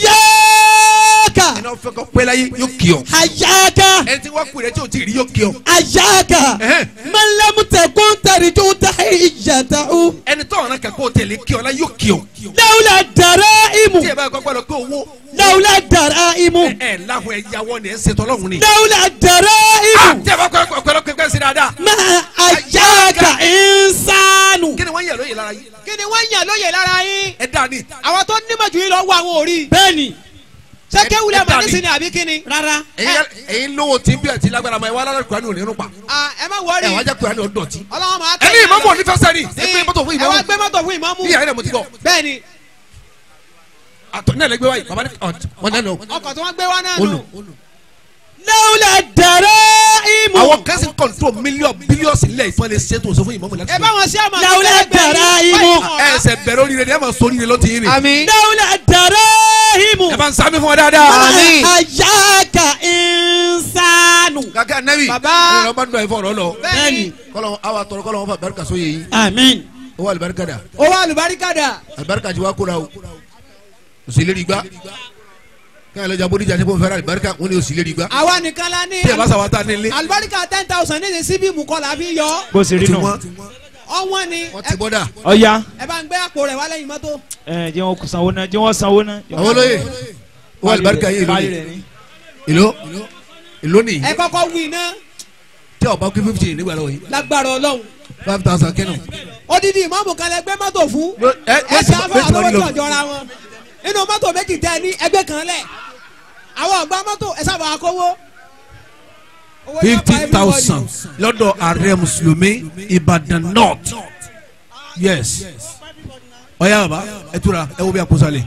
ayaka ẹni ọ̀fẹ́ kọ pẹ́ láyé yóò kí ọ ayaka ẹni tí wọ́n kú rẹ tí o ti rí yóò kí ọ ayaka Ẹhẹ́. malamu tẹkun tarijo tahijatahu ẹni tó ọ̀ràn kan kó o tẹ̀lé kí ọ la yóò kí ọ lawula dara imu tí ẹ bá kọ́ pẹ́ lọ pé owó lawula dara imu ẹ ẹ láhùn ẹ yàwọ́ ni ẹ ń ṣètò ọlọ́run ni lawula dara Ah, imu tí ẹ bá kọ́ pẹ́ lọ pé pẹ́ sí dáadáa ma ayaka insanu kí ni ni wọ́n yẹ lóye lára yìí kí ni wọ́n yàn lóye lára yín ẹ dà ní. àwọn tó nímọ̀ jù yín lọ wọ àwọn òrí bẹ́ẹ̀ni ṣé kéwulẹ̀ ẹ dà mọ̀ ní. nísìnyí àbí kí ni. rárá ẹ̀yin lówó tí bí ẹ ti lágbára ma ẹ wá lára kurani òní rúpa Ah, ẹ má ẹ wọrí wá jẹ kurani òní dọ̀tí. ọlọ́wọ́n máa ẹni ìmọ̀mù òní fẹ́ sẹ́ni ẹ gbé mọ́tò fún ẹ wá ìmọ̀mù gbé mọ́tò fún ìmọ̀mù bí yàrá mo ti gbọ́ bẹ́ẹ̀ ni àtọ̀ ní ẹlẹgbẹ́ wáyé baba ní wọn nánà ọkọ̀ tí wọ́n gbé wá náà olù. nù lawla daraimu àwọn kẹ́sì kọ̀ǹtró mílíọ̀n bílíọ̀sì nílẹ̀ ìfọ̀n lè ṣe tó sọ fún ìmọ̀mù láti. ẹ bá wọn sí àmọ́ Lawla daraimu. ẹ ẹsẹ̀ bẹ̀rẹ̀ oríire ni ẹ máa sọ oríire ló ti yín ni. àmín lawla daraimu ẹ bá ń sámi fún ọ dáadáa. Àmín. ayaka insanu kàkẹ́ anabi Baba. ẹ lọ bá ń dọ̀ ẹ̀fọ́ ọ̀rọ̀ lọ. bẹ́ẹ̀ ni kọ́lọ́ awa tọrọ kọ́lọ́ wọn fà barika sóye yìí amin ó wà alibarika dà owó àlùbáríkà dà alibarika ti wá kóra o òsèlérí gbá káyọ̀ lọ́jà bódìjà ní bóun fẹ́ràn alibarika wọn ni òsèlérí gbá àwa nìkan la ní tí ẹ bá sàwọn ta nílé àlùbáríkà ten thousand ní síbí mu kọ́ la fi yọ bó ṣe rí tí nù. wọ́n ọwọ́n ni wọ́n ti bọ́dà ọ̀ya ẹ bá ń gbé àpò rẹ̀ wá lẹ́yìn mọ́tò ẹ jẹ́ wọn sanwó náà jẹ́ wọn sanwó náà. àwọn olóye ó wà alibarika yìí Parí èlò rẹ̀ ni. èlò èlò nìyí ẹ kọ́kọ́ wí iná tí ọba kí fifty nígbà lọ́wọ́ yìí lágbára ọlọ́run five thousand kẹ́nu. odidi ìmọ̀mù kan lẹ gbé mọ́tò fún ẹ ẹ ṣe afọ méjì àlọ́wọ́ lọ tó jọra wọn inú mọ́tò méjì tẹ ní ẹgbẹ́ kan lẹ̀ àwọn ọ̀gbá mọ́tò ẹ sábà kówó. Owó yẹn pa fifty everybody. thousand lọ́dọ̀ ààrẹ mùsùlùmí Ìbàdàn north yes ọ̀ya bàbá ẹ túra ẹ wo bí a kó sálẹ̀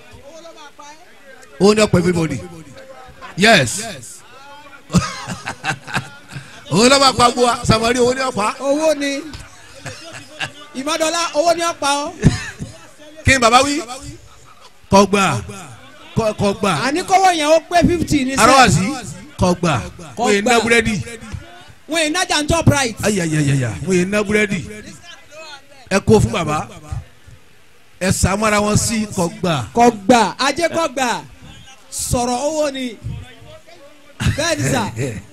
owó ní ọ̀pọ̀ everybody yes owó ní ọ̀pọ̀ àpò wa samari owó ní ọ̀pọ̀ owó ni ìmọ̀dọ́lá owó ni ó pa ọ́ kí ni bàbá wí kọgbà kọ- kọgbà àní kówó yẹn ó pé fifty ní sẹ́ẹ̀ arawasi kọgbà Kọgbà. wọ́n yẹn ná búrẹ́dì wọ́n yìí nájà ń top right ayayayaya wọ́n yẹn ná búrẹ́dì ẹ kó fún bàbá ẹ sàmúra wọn sí kọgbà kọgbà ajé kọgbà sọ̀rọ̀ owó ni bẹ́ẹ̀ ni sà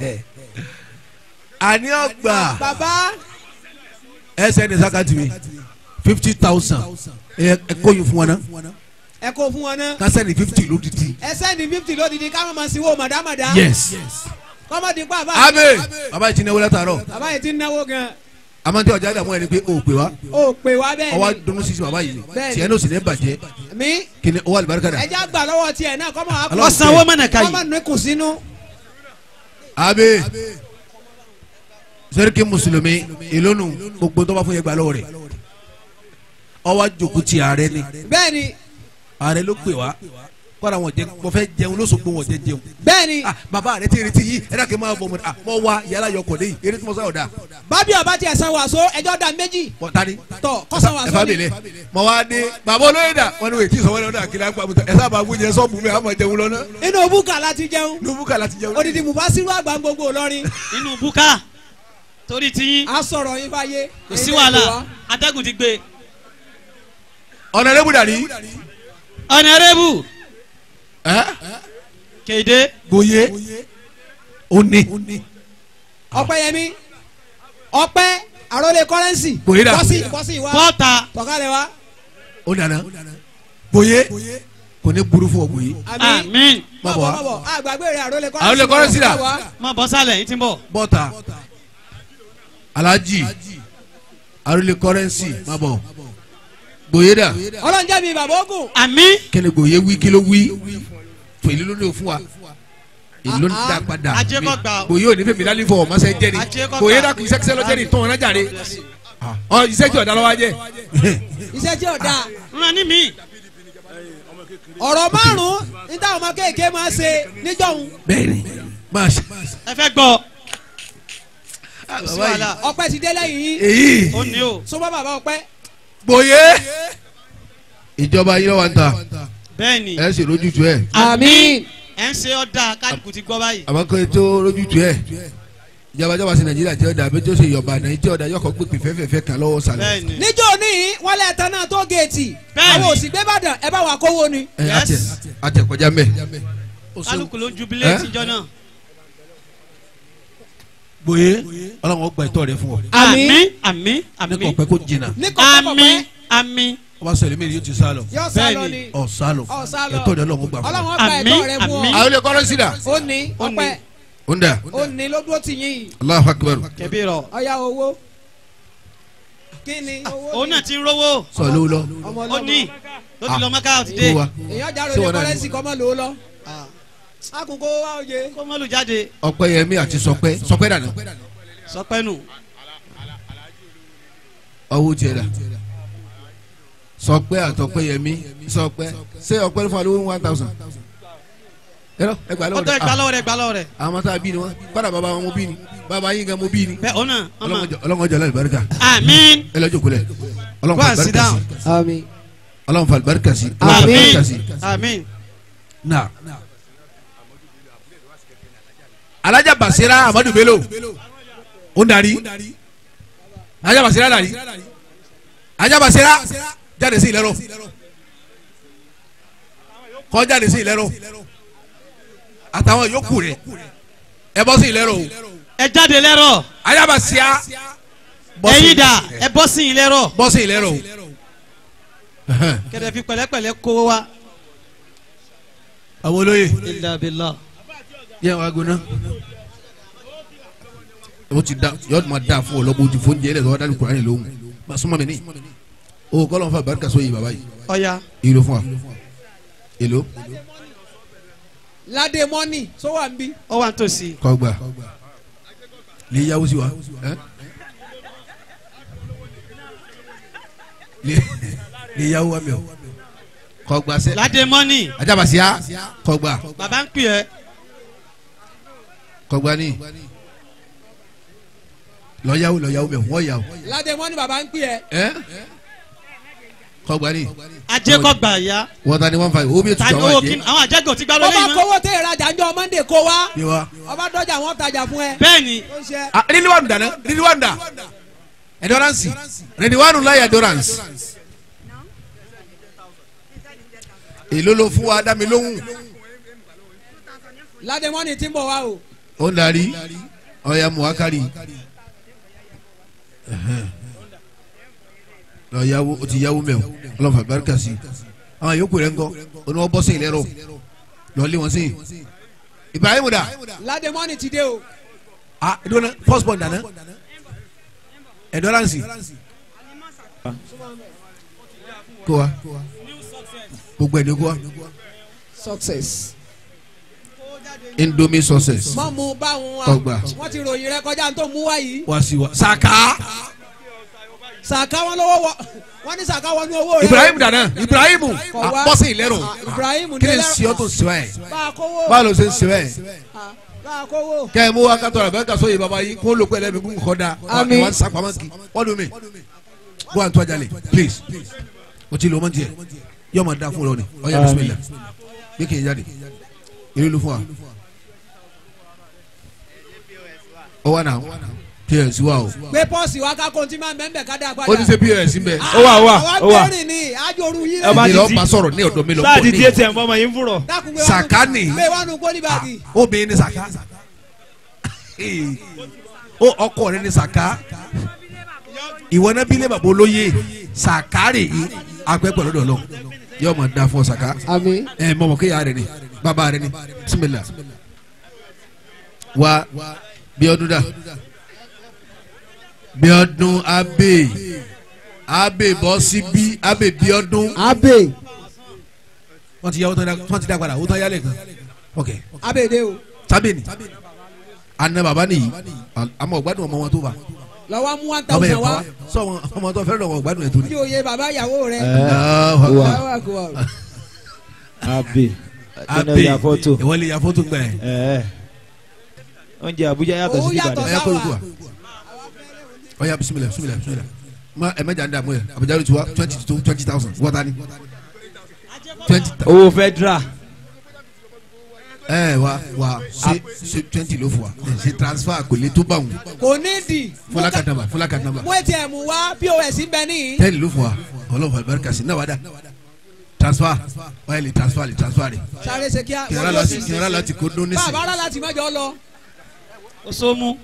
àní ọgbà bàbá ẹsẹ ní sakati mi fifty thousand ẹ ẹ kó yín fún wọn náà ẹ kó fún wọn náà kásẹ̀ ní fifty lódìdí ẹsẹ̀ ní fifty lódìdí ká máa sí wo màdàmàdà yes kọ́mọdé pa àbá abe bàbá yìí ti náwó látàárọ̀ bàbá yìí ti ń náwó gan amadi ọjà dàmú ẹni pé o pè wá ó pè wá bẹ́ẹ̀ ọwọ́ ni dunu sisi bàbá yìí Bẹ́ẹ̀ni. tiẹ̀ n'o sì ní bàjẹ́ mi kí ni owó alibarika dà ẹja gbà lọ́wọ́ tiẹ̀ náà kọ́mọ àpò Allah ọ̀sánwó mọ̀nàká kọ́mọ yìí ní kù sínú abe sẹ́ríkì mùsùlùmí ìlónù gbogbo tó bá fún yẹn gbà lọ́wọ́ rẹ̀ ọwọ́ àjòkú ti ààrẹ ni bẹ́ẹ̀ ni ààrẹ ló pè wá kọ́ra wọn jẹ mo fẹ́ jẹun lóṣogbo wọn jẹ jẹun bẹ́ẹ̀ ni ah bàbá rẹ ti retí yìí ẹ dàkẹ́ máa bọ̀ mọ́ ah mọ́ wa yàrá yọkọ̀ lẹ́yìn eré tí mo sọ ọ̀dà bábí ọba tiẹ̀ san wàásù ẹjọ́ da méjì mọ̀ tani tọ̀ kọ́ san ẹ wàásù fa ni bèlè mọ̀ wá dé bàbá olóyè dà wọn ni wò tí sọ̀wọ́n lọ́dọ̀ àkìlá gbà mọ́tò ẹ sábà gbóúnjẹ sọ́ọ̀bù mi àmọ̀ jẹun lọ́nà inú búkà láti jẹun lóbúkà láti jẹun. odidi mubasiru àgbà gbogbo Ìlọrin inú búkà torí tiyín a sọ̀rọ̀ yín fáyé kò sí wàhálà atẹ́gùn ti gbé ọ̀nà rẹ̀ bùdà rí ọ̀nàrẹ́bù ẹ́ kéde gboyè òní ọpẹ́yẹmí ọpẹ́ àròlé kọrẹnsì Bòyí dà. kọsí kọsí wa bọ́ọ̀ta tọkalẹ wa ó dáná gboyè kò ní burú fún ọ gboyè. àmì àmín Má bọ̀ mọ̀bọ̀ wá. mọ̀bọ̀ àgbàgbé rẹ̀ àròlé kọrẹnsì Àrólé Kọ́rẹ́nsì dà? má bọ́ sálẹ̀ yìí ti ń bọ̀ bọ́tà alhaji arúlé kọ́rẹ́nsì má bọ̀ gboyè dà ọlọ́njẹ́ mi bàbá ogun àmín kí ni gboyè wí kí ló wí pèlú ló ní o fún wa èló ní dá padà Ajé kọ́ gbà o. gboyè ò ní fèmí lálẹ́ fọ ọmọ sẹ́ jẹ́ ni Ajé kọ́ gboyè gbà. dà kì í sẹ́kísẹ́ lọ́jẹ́ ni tó wọn nájà re ọ iṣẹ́ tí ọ̀dà lọ́wọ́ jẹ́ iṣẹ́ tí ò dáa ràn ní mi ọ̀rọ̀ márùn-ún ní táwọn ọmọ kéèké máa ṣe níjọ́hun bẹ́ẹ̀ni máa ṣe ẹ fẹ́ gbọ́ kò sí bàbá yìí wàhálà ọpẹ́ ti dé lẹ́yìn yín èyí ó ní o súnmọ́ bàbá ọpẹ́ gboyè ìjọba yìí lọ́wọ́ ń ta bẹ́ẹ̀ ni ẹ sì rójútu ẹ àmín ẹ̀ ń ṣe ọ̀dà kálukú ti gbọ́ báyìí àmọ́ kò tó rójútu ẹ ìjọba jọba sí nàìjíríà tí ó dà bí tó ṣe yọba náà tí ó dà yọkọ̀ pípé fẹ́fẹ́fẹ́ kan lọ́wọ́ sàlẹ̀. bẹ́ẹ̀ ni níjọ́ ní wọ́n lẹ̀ tán náà tó géètì Bẹ́ẹ̀ni. àwọn òsì gbé bàdàn ẹ bá wà kówó ni ẹ Yes. àtẹ àtẹ kọjá mẹ. kálukú ló jubilé tíjọ́ náà gboyè ọlọ́run ó gba ìtọ́ rẹ fún ọ. àmín àmín àmín ní kò àmín pẹ́ kó jìnnà ní kọ̀ọ̀kan àmín àmín ọba sọ̀rọ̀ mi yóò ti sá lọ. yóò sá lọ Bẹ́ẹ̀ni. ni ọ sá lọ Ọ sá lọ. ìtọ́ rẹ ọlọ́run ó gbà fún ọlọ́run ọ. ọgbà Àmín, ẹ̀tọ́ rẹ fún àmín. ọ àwọn ilé kọ́rọ́ sí dà. ó ní ọpẹ́ ó ń dà ó ní ló dúró tì yín yìí Allahu Akbar. kẹbí rọ ọ̀ya owó kí ni owó òun náà ti ń rówó sọ lówó lọ ọmọ ó ọlọ́mọ ní ló ti lọ mọ́ká ó ti dé kó wa èèyàn jàrò Ṣé lè wọn náà kọ́lẹ́sì ní? kọ́ mọ́ lò ó lọ. akùnkó wa òye. kó mọ́lù jáde ọpẹ́yẹmí àti sọpẹ́ sọpẹ́ dànù sọpẹ́nu ọwọ́ tiẹ̀ dà sọpẹ́ àtọpẹ́yẹmí sọpẹ́ ṣé ọpẹ́ ló fún wa lówó one thousand ẹ̀rọ ẹgbàá ó lọ́wọ́ tó rẹ̀ ẹgbà lọ́wọ́ rẹ̀ gbà lọ́wọ́ rẹ̀ àwọn ọmọ tá a bí ni wọn kọ́dà bàbá wọn mo bí ni bàbá yín gan mo bí ni bẹ́ẹ̀ òun náà ọmọ ọlọ́mọdé ọlọ́mọdé barika àmín ẹ lọ́jọ́ kulẹ̀ ọlọ́mọ Go fa and sit barika sí down. àmín. ọlọ́mọ fa barika sí ọlọ́mọ fa àmín barika sí àmín na. alájà basira amadu bello ó ń darí alájà basira darí alájà basira jáde sí ìlẹ́rọ kọ́ jáde sí ìlẹ́rọ àtàwọn yòókù rẹ̀ ẹ bọ́ sí ìlẹ́rọ o ẹ jáde lẹ́rọ̀ alájà basira bọ́ sí- ẹ̀yin dà ẹ bọ́ sí yín lẹ́rọ̀ bọ́ sí ìlẹ́rọ o. kẹ̀dẹ̀ fi pẹ̀lẹ́pẹ̀lẹ́ kó wa àwọn olóye illa billah yẹ wàá gbóná o ti da yọọ ma da fún ọ lọ bó ti fún jẹ ẹ lẹsọ wadani kurani lóhùn ma suma mi ni o kọlọn fa barika so yi baba yi ọ̀ya ìlú fún wa ìlú ládé mọ́nì sọ wà ń bí. ó wà nítòsí kọgbà lè yáwó sí wa ẹ lè lè yáwó wa mi o kọgbà sẹ ládé mọ́nì ajabasiya kọgbà bàbá ń pè ẹ́ kọgbà ni lọ yáwó lọ yáwó mi o wọ́n yáwó ládé mọ́nì bàbá ń pè ẹ́. ẹ kọgbà ni ajẹ́kọ̀gbà ya wọ́n ta ni wọ́n fa yìí omi tani ètùtù owó àwọn kí àjẹ́ àwọn àjẹgò ti gbà bó lórí bá yìí mọ́ kówó tẹ ìrajà ńjọ mọ́ndé kó wa ni wa. ọba dọ́jà wọn tajà fún ẹ. bẹ́ẹ̀ ni ó ṣe ah riliwanu dana riliwanu da endurance riliwanu la yẹ endurance èló ló fún wa dami lóhùn ládé mọ́nì tí ń bọ̀ wá o. ó ń darí ọ̀ya muhakari lọ yàwó o ti yàwó mẹ́wò ọlọ́fà barika sí àwọn yòókù rẹ̀ ńkọ́ oní wọn bọ́ sí ilẹ̀ rọ lọ lé wọn sí Ibrahim da ládé mọ́nì ti dé o. ah ìdúró first born dana endurance kó wa gbogbo ẹni kó wa success. indomie success mọ́ mu báwọn wa Ọgbà. wọ́n ti ròyìn rẹ kọjá tó mú wá yìí. wá sí wa saka sàká wọn lọ́wọ́ wọ wọ́n ní sàká wọn ní owó rẹ. Ibrahim dana Ibrahim Kọ̀ wá. ah, bọ́ sí ilẹ̀ rọ Ah, Ibrahim kí ni nílẹ̀- sí ọ tó sí wa yẹ bá a kówó. báwo ló ṣe ń sí wa yẹ. Ah, bá a kówó. kẹ́ ẹ mú wa kátó rẹ̀ ká sóye baba yìí kó ló pẹ́ lẹ́nu kó kọ́ da Àmín. wọ́n sá pamọ́ kí wọ́n dùn mí go and tọ́jà lè please o ti lò mọ́ tiẹ̀ yọ ma da fún ọ ni ọ yà bisimilá bí kì í jáde ìlú ló fún wa ọ wà náà ps wa o gbé pọ́ọ̀sì wa ká kóńtì máa ń bẹ́ẹ̀ bẹ́ẹ̀ ká dá padà. ó ti ṣe ps ń bẹ ó wà ó wà ó àwa wà gbẹ́rìn ni àjòrú yín Ẹ bá èmi ti lọ di- bá sọ̀rọ̀ ní ọ̀dọ̀ mi lọ sáà bọ̀ ti ní di atm ọmọ yìí ń fúrọ̀ dákun gbé Sàká ni. gbé wánu kólí báàgì. obìnrin ni sàká ó ọkọ rẹ ni sàká ìwọ náà bí lè bàbá olóye sàkárì yìí agbẹ́pẹ̀ lọ́dọ̀ lọ yóò máa da fún ọ sàká àmín. ẹ mọ̀mọ́ kéèyàn rẹ ni bàbá rẹ ni bisimilá wa Bíọ́dún dà Bíọ́dún abe abe bọ́ síbí abe Bíọ́dún abe wọ́n ti yá wọ́n ti dá padà wọ́n tán yálẹ̀ kan ok abede o sábẹ́ni àna bàbá nìyí àmọ́ ọ̀gbádùn ọmọ wọn tó bá lọ́wọ́ mú one ọmọ yẹn thousand pa wá wá sọ wọn ọmọ tó fẹ́ràn ọmọ ọ̀gbádùn ẹ̀ tó ní. tí òye bàbá ìyàwó rẹ. Allahu Akbar. Allahu Akbar. abe abe ya fọ́tò ìwọ lè ya fọ́tò gbà yẹn. ẹ oúnjẹ Àbújá yàtọ̀ Owó sí yàtọ̀ Ìbàdàn ọ̀ya kọ́ ló tó wa ọ̀ya bisimilá bisimilá bisimilá ma ẹ̀ mẹ́jà ń dààmú yẹ àbújá ló ti wá twenty to twenty thousand wọ́ta ni twenty owó federal ẹ wa wa ṣe ṣe twenty ló fún wa ṣe transfer kò lè tó bá wọn kò ní di. fúlà kàdé nàmbà fúlà kàdé nàmbà mú atm wá pos ń bẹ níyì. tẹ́lẹ̀ ló fún wa ọlọ́run àlùbáríkà sí náà wà dá transfer wáyé lè transfer lè transfer rẹ̀ sáré ṣe kíá. kìnìún láti kìnìún láti kó dún ní sí. bàbá rà láti mọ́jọ lọ. ó so mú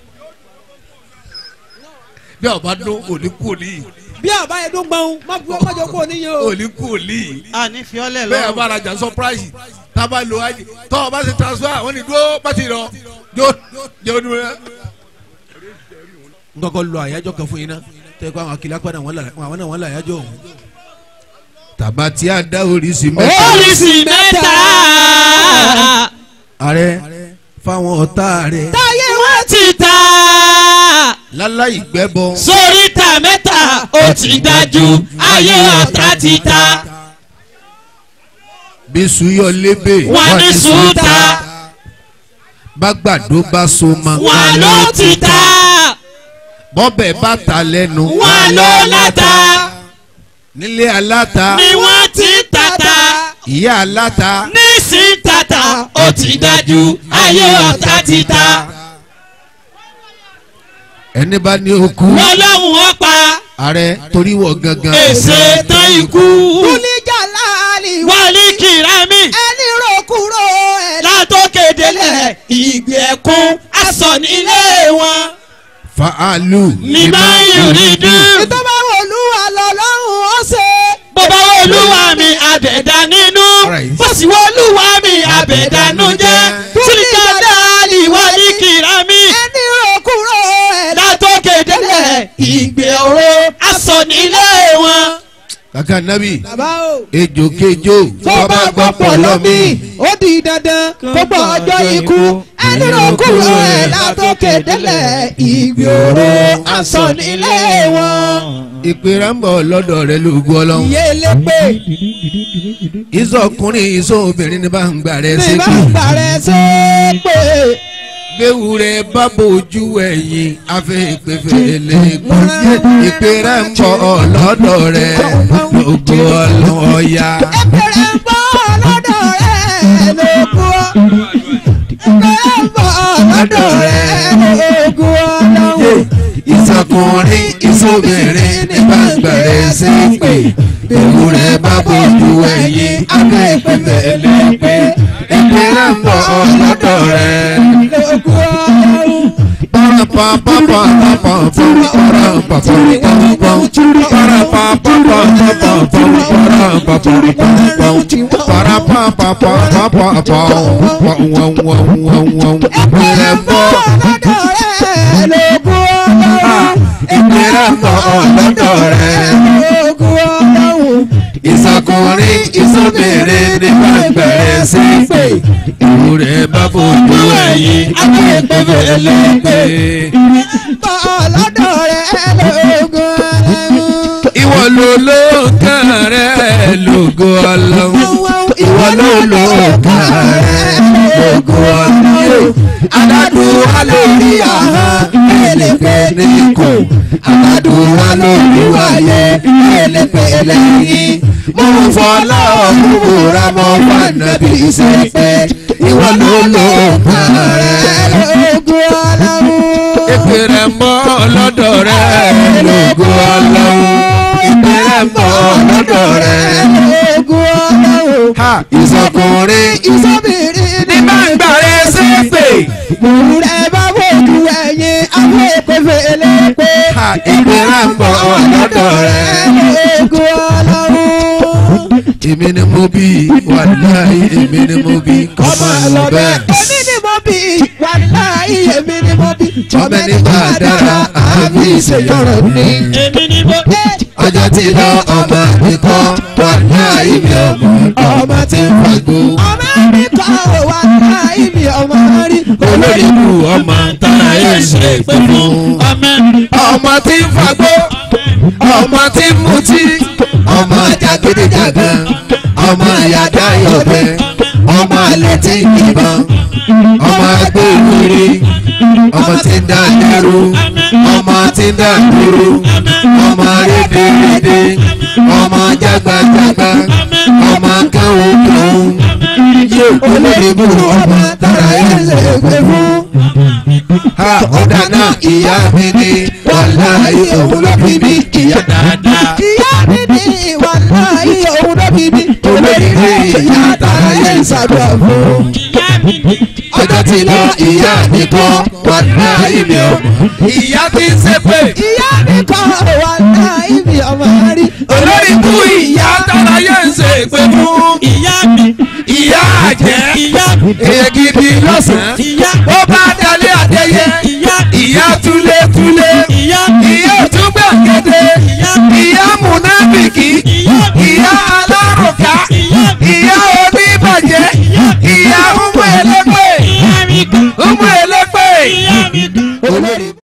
bí ọba dún òní kú òní bí àbá yẹn dún gbọ́n má bu ọmọdé kú òníyàn o. òní kú òní a ní fiọ́lẹ̀ bẹ́ẹ̀ lọ́rùn bá rajà surprise tábà lo àjì tọ́ ọba ṣe transfer wọ́n ní dúró pàtì lọ jó jó dúró rẹ. n kọ́kọ́ lo àyájọ́ kan fún yín náà tẹ́ kó àwọn akílá padà wọn là àwọn náà wọn là yájọ́ òun. tàbá tí a dá oríṣi mẹ́ta oríṣi mẹ́ta ààrẹ fáwọn ọ̀tá rẹ̀ táyé wọ́n ti ta láláì gbẹ́bọ sóríta mẹ́ta ó ti dájú ayé ọ̀tá ti ta bí suyọ lébè wọ́n ní sùúta bá gbàdó bá so ma wọ́n ló ti ta bọ́bẹ̀ bá ta lẹ́nu wọ́n ló láta nílé aláta ni wọ́n ti tata ìyá aláta nísìn tata ó ti dájú ayé ọ̀tá ti ta ẹni bá ní okú wọ́n lọ́hùn ọ́ pa ààrẹ torí wọ gangan èsè tán ikú kúlíjà láàlì wálé kìrámì ẹni rò kúrò ẹ̀ látòkè délẹ̀ ìgbì ẹ̀kún aṣọ nílé wọn fàálù ní máa ń yòrí dùn. ìtọ́ba olúwa lọ́lọ́run ó ṣe. bó bá wọ olúwa mi àbẹ̀dá nínú Alright. bó sì wọ olúwa mi àbẹ̀dánú jẹ́ sílíkà dáàlì wálé kìrámì ẹni rò kúrò ẹ̀ látòkè délẹ̀ ìgbì ọ̀rọ̀ aṣọ nílé wọn. kàkà nábì bàbá o. ejò kejò tó bá gbọ́ pọ̀ lọ́mí ó di dandan kó gbọ́ ọjọ́ ikú ẹni rò kúrò ẹ̀ látòkè délẹ̀ ìgbòho aṣọ nílé wọn. ìpèrè ń bọ̀ lọ́dọ̀ rẹ lóògùn ọlọ́run iye lépè ìsọkùnrin ìsọobìnrin ní bá ń gbà rẹ ní sí bá pé ń parẹ́ sí pé gbéwu rẹ bá bojú ẹ̀yìn afẹ́ ìpèfèlè gbọ́n ìpèrè ń bọ̀ lọ́dọ̀ rẹ lóògùn ọlọ́run ọ̀ya. ẹgbẹ̀rẹ̀ ń bọ̀ lọ́dọ̀ rẹ̀ lógún ẹgbẹ̀rẹ̀ ń bọ̀ lọ́dọ̀ rẹ̀ lógún ọlọ́run. ìsọkùnrin ìsọbìnrin ní bá ń gbà rẹ sí pé gbéwu rẹ bá bojú ẹ̀yìn afẹ́ ìpèfèlè gbé ìpèrè ń bọ̀ lọ́dọ̀ rẹ. Ìsọkùnrin ìsọbìnrin ní gbàgbẹ́rẹ́ sí pé ìwúrẹ́ bá fojú ẹ̀yìn akéèpé ẹlẹ́gbẹ́. lọ́dọ̀ rẹ̀ lógún ọlọ́run. Ìwọ ló lóòkàn rẹ̀ lógo ọlọ́run. Ìwọ ló lóòkàn rẹ̀ lógo ọlọ́run. Aládùn wa lórí ahọ́n ẹlẹ́gbẹ́ ní kò. Aládùn wa lórí wáyé ẹlẹ́gbẹ́ lẹ́yìn. Mo fọlá ọ̀kúnra mọ́ fànàbí sẹ́pẹ́. Ìwọ ló lóòkàn rẹ̀ lógún ọlọ́run. ìpèrè mọ́ lọ́dọ̀ rẹ̀ lógo ọlọ́run ìpèrè mọ́ lọ́dọ̀ rẹ̀. lógún ọlọ́run. ha ìsọkùnrin ìsọbìnrin ní ní bá ń gbà rẹ̀ ṣépè. Òwúrẹ́ bá wojú ẹyin àwọn èpèfè elépe. ha ìpèrè mọ́ lọ́dọ̀ rẹ̀. Ogun ọlọ́run. èmi ni mo bí wàláhì èmi ni mo bí kọ́ máa lọ bẹ́ẹ̀. Èmi ni mo bí wàláhì èmi ni mo bí. Ọmọ ẹni bá dára àbí ìṣèyọrọ ní. èmi ni mo dé. ọjọ́ tí lọ ọmọ mi kọ́ wàláhì mi ọmọ ọmọ tí ń fagbó. Ọmọ mi kọ́ wàláhì mi ọmọ rí. olórí ikú ọmọ tára ẹ̀ ṣe pé fún. ọmọ ọmọ tí ń fagbó ọmọ tí ń mutí ọmọ jàgídíjàgan ọmọ yàda yọbẹ ọmọ alẹ tí ń yìnbọn ọmọ agbóhùnrí ọmọ tí ń dá lẹ́rú ọmọ tí ń dá dúró ọmọ rédèrèdè ọmọ jágbàjágbà ọmọ káwókáwó yé olódìbò ọmọ tára ẹ̀ lẹ́gbẹ̀ẹ́ fún ha ọ̀dà náà ìyá mi ni wàláhì òun ló bí mi ìyá dáadáa. Ìyá mi ní wàláhì òun ló bí mi. olóríire ìyá àtàyè ìsàdúrà fún. ìyá mi ni. ọjọ́ tí lọ ìyá mi kọ́ wàláhì mi ọmọ. ìyá ti ń ṣe pé Ìyá mi kọ́ wàláhì mi ọmọ rí. olórí kú ìyá àtàyè ń ṣe pé fún. ìyá mi. ìyá àjẹ́ ìyá mi. èyí gidi lọ́sàn-án. ìyá ó bá dalẹ̀ àdéyẹ ìyá ìyá túlétúlé ìyá mi. ìyá òtún gbàgede elépè ìyá mi kan umu elépè ìyá mi kan. olórí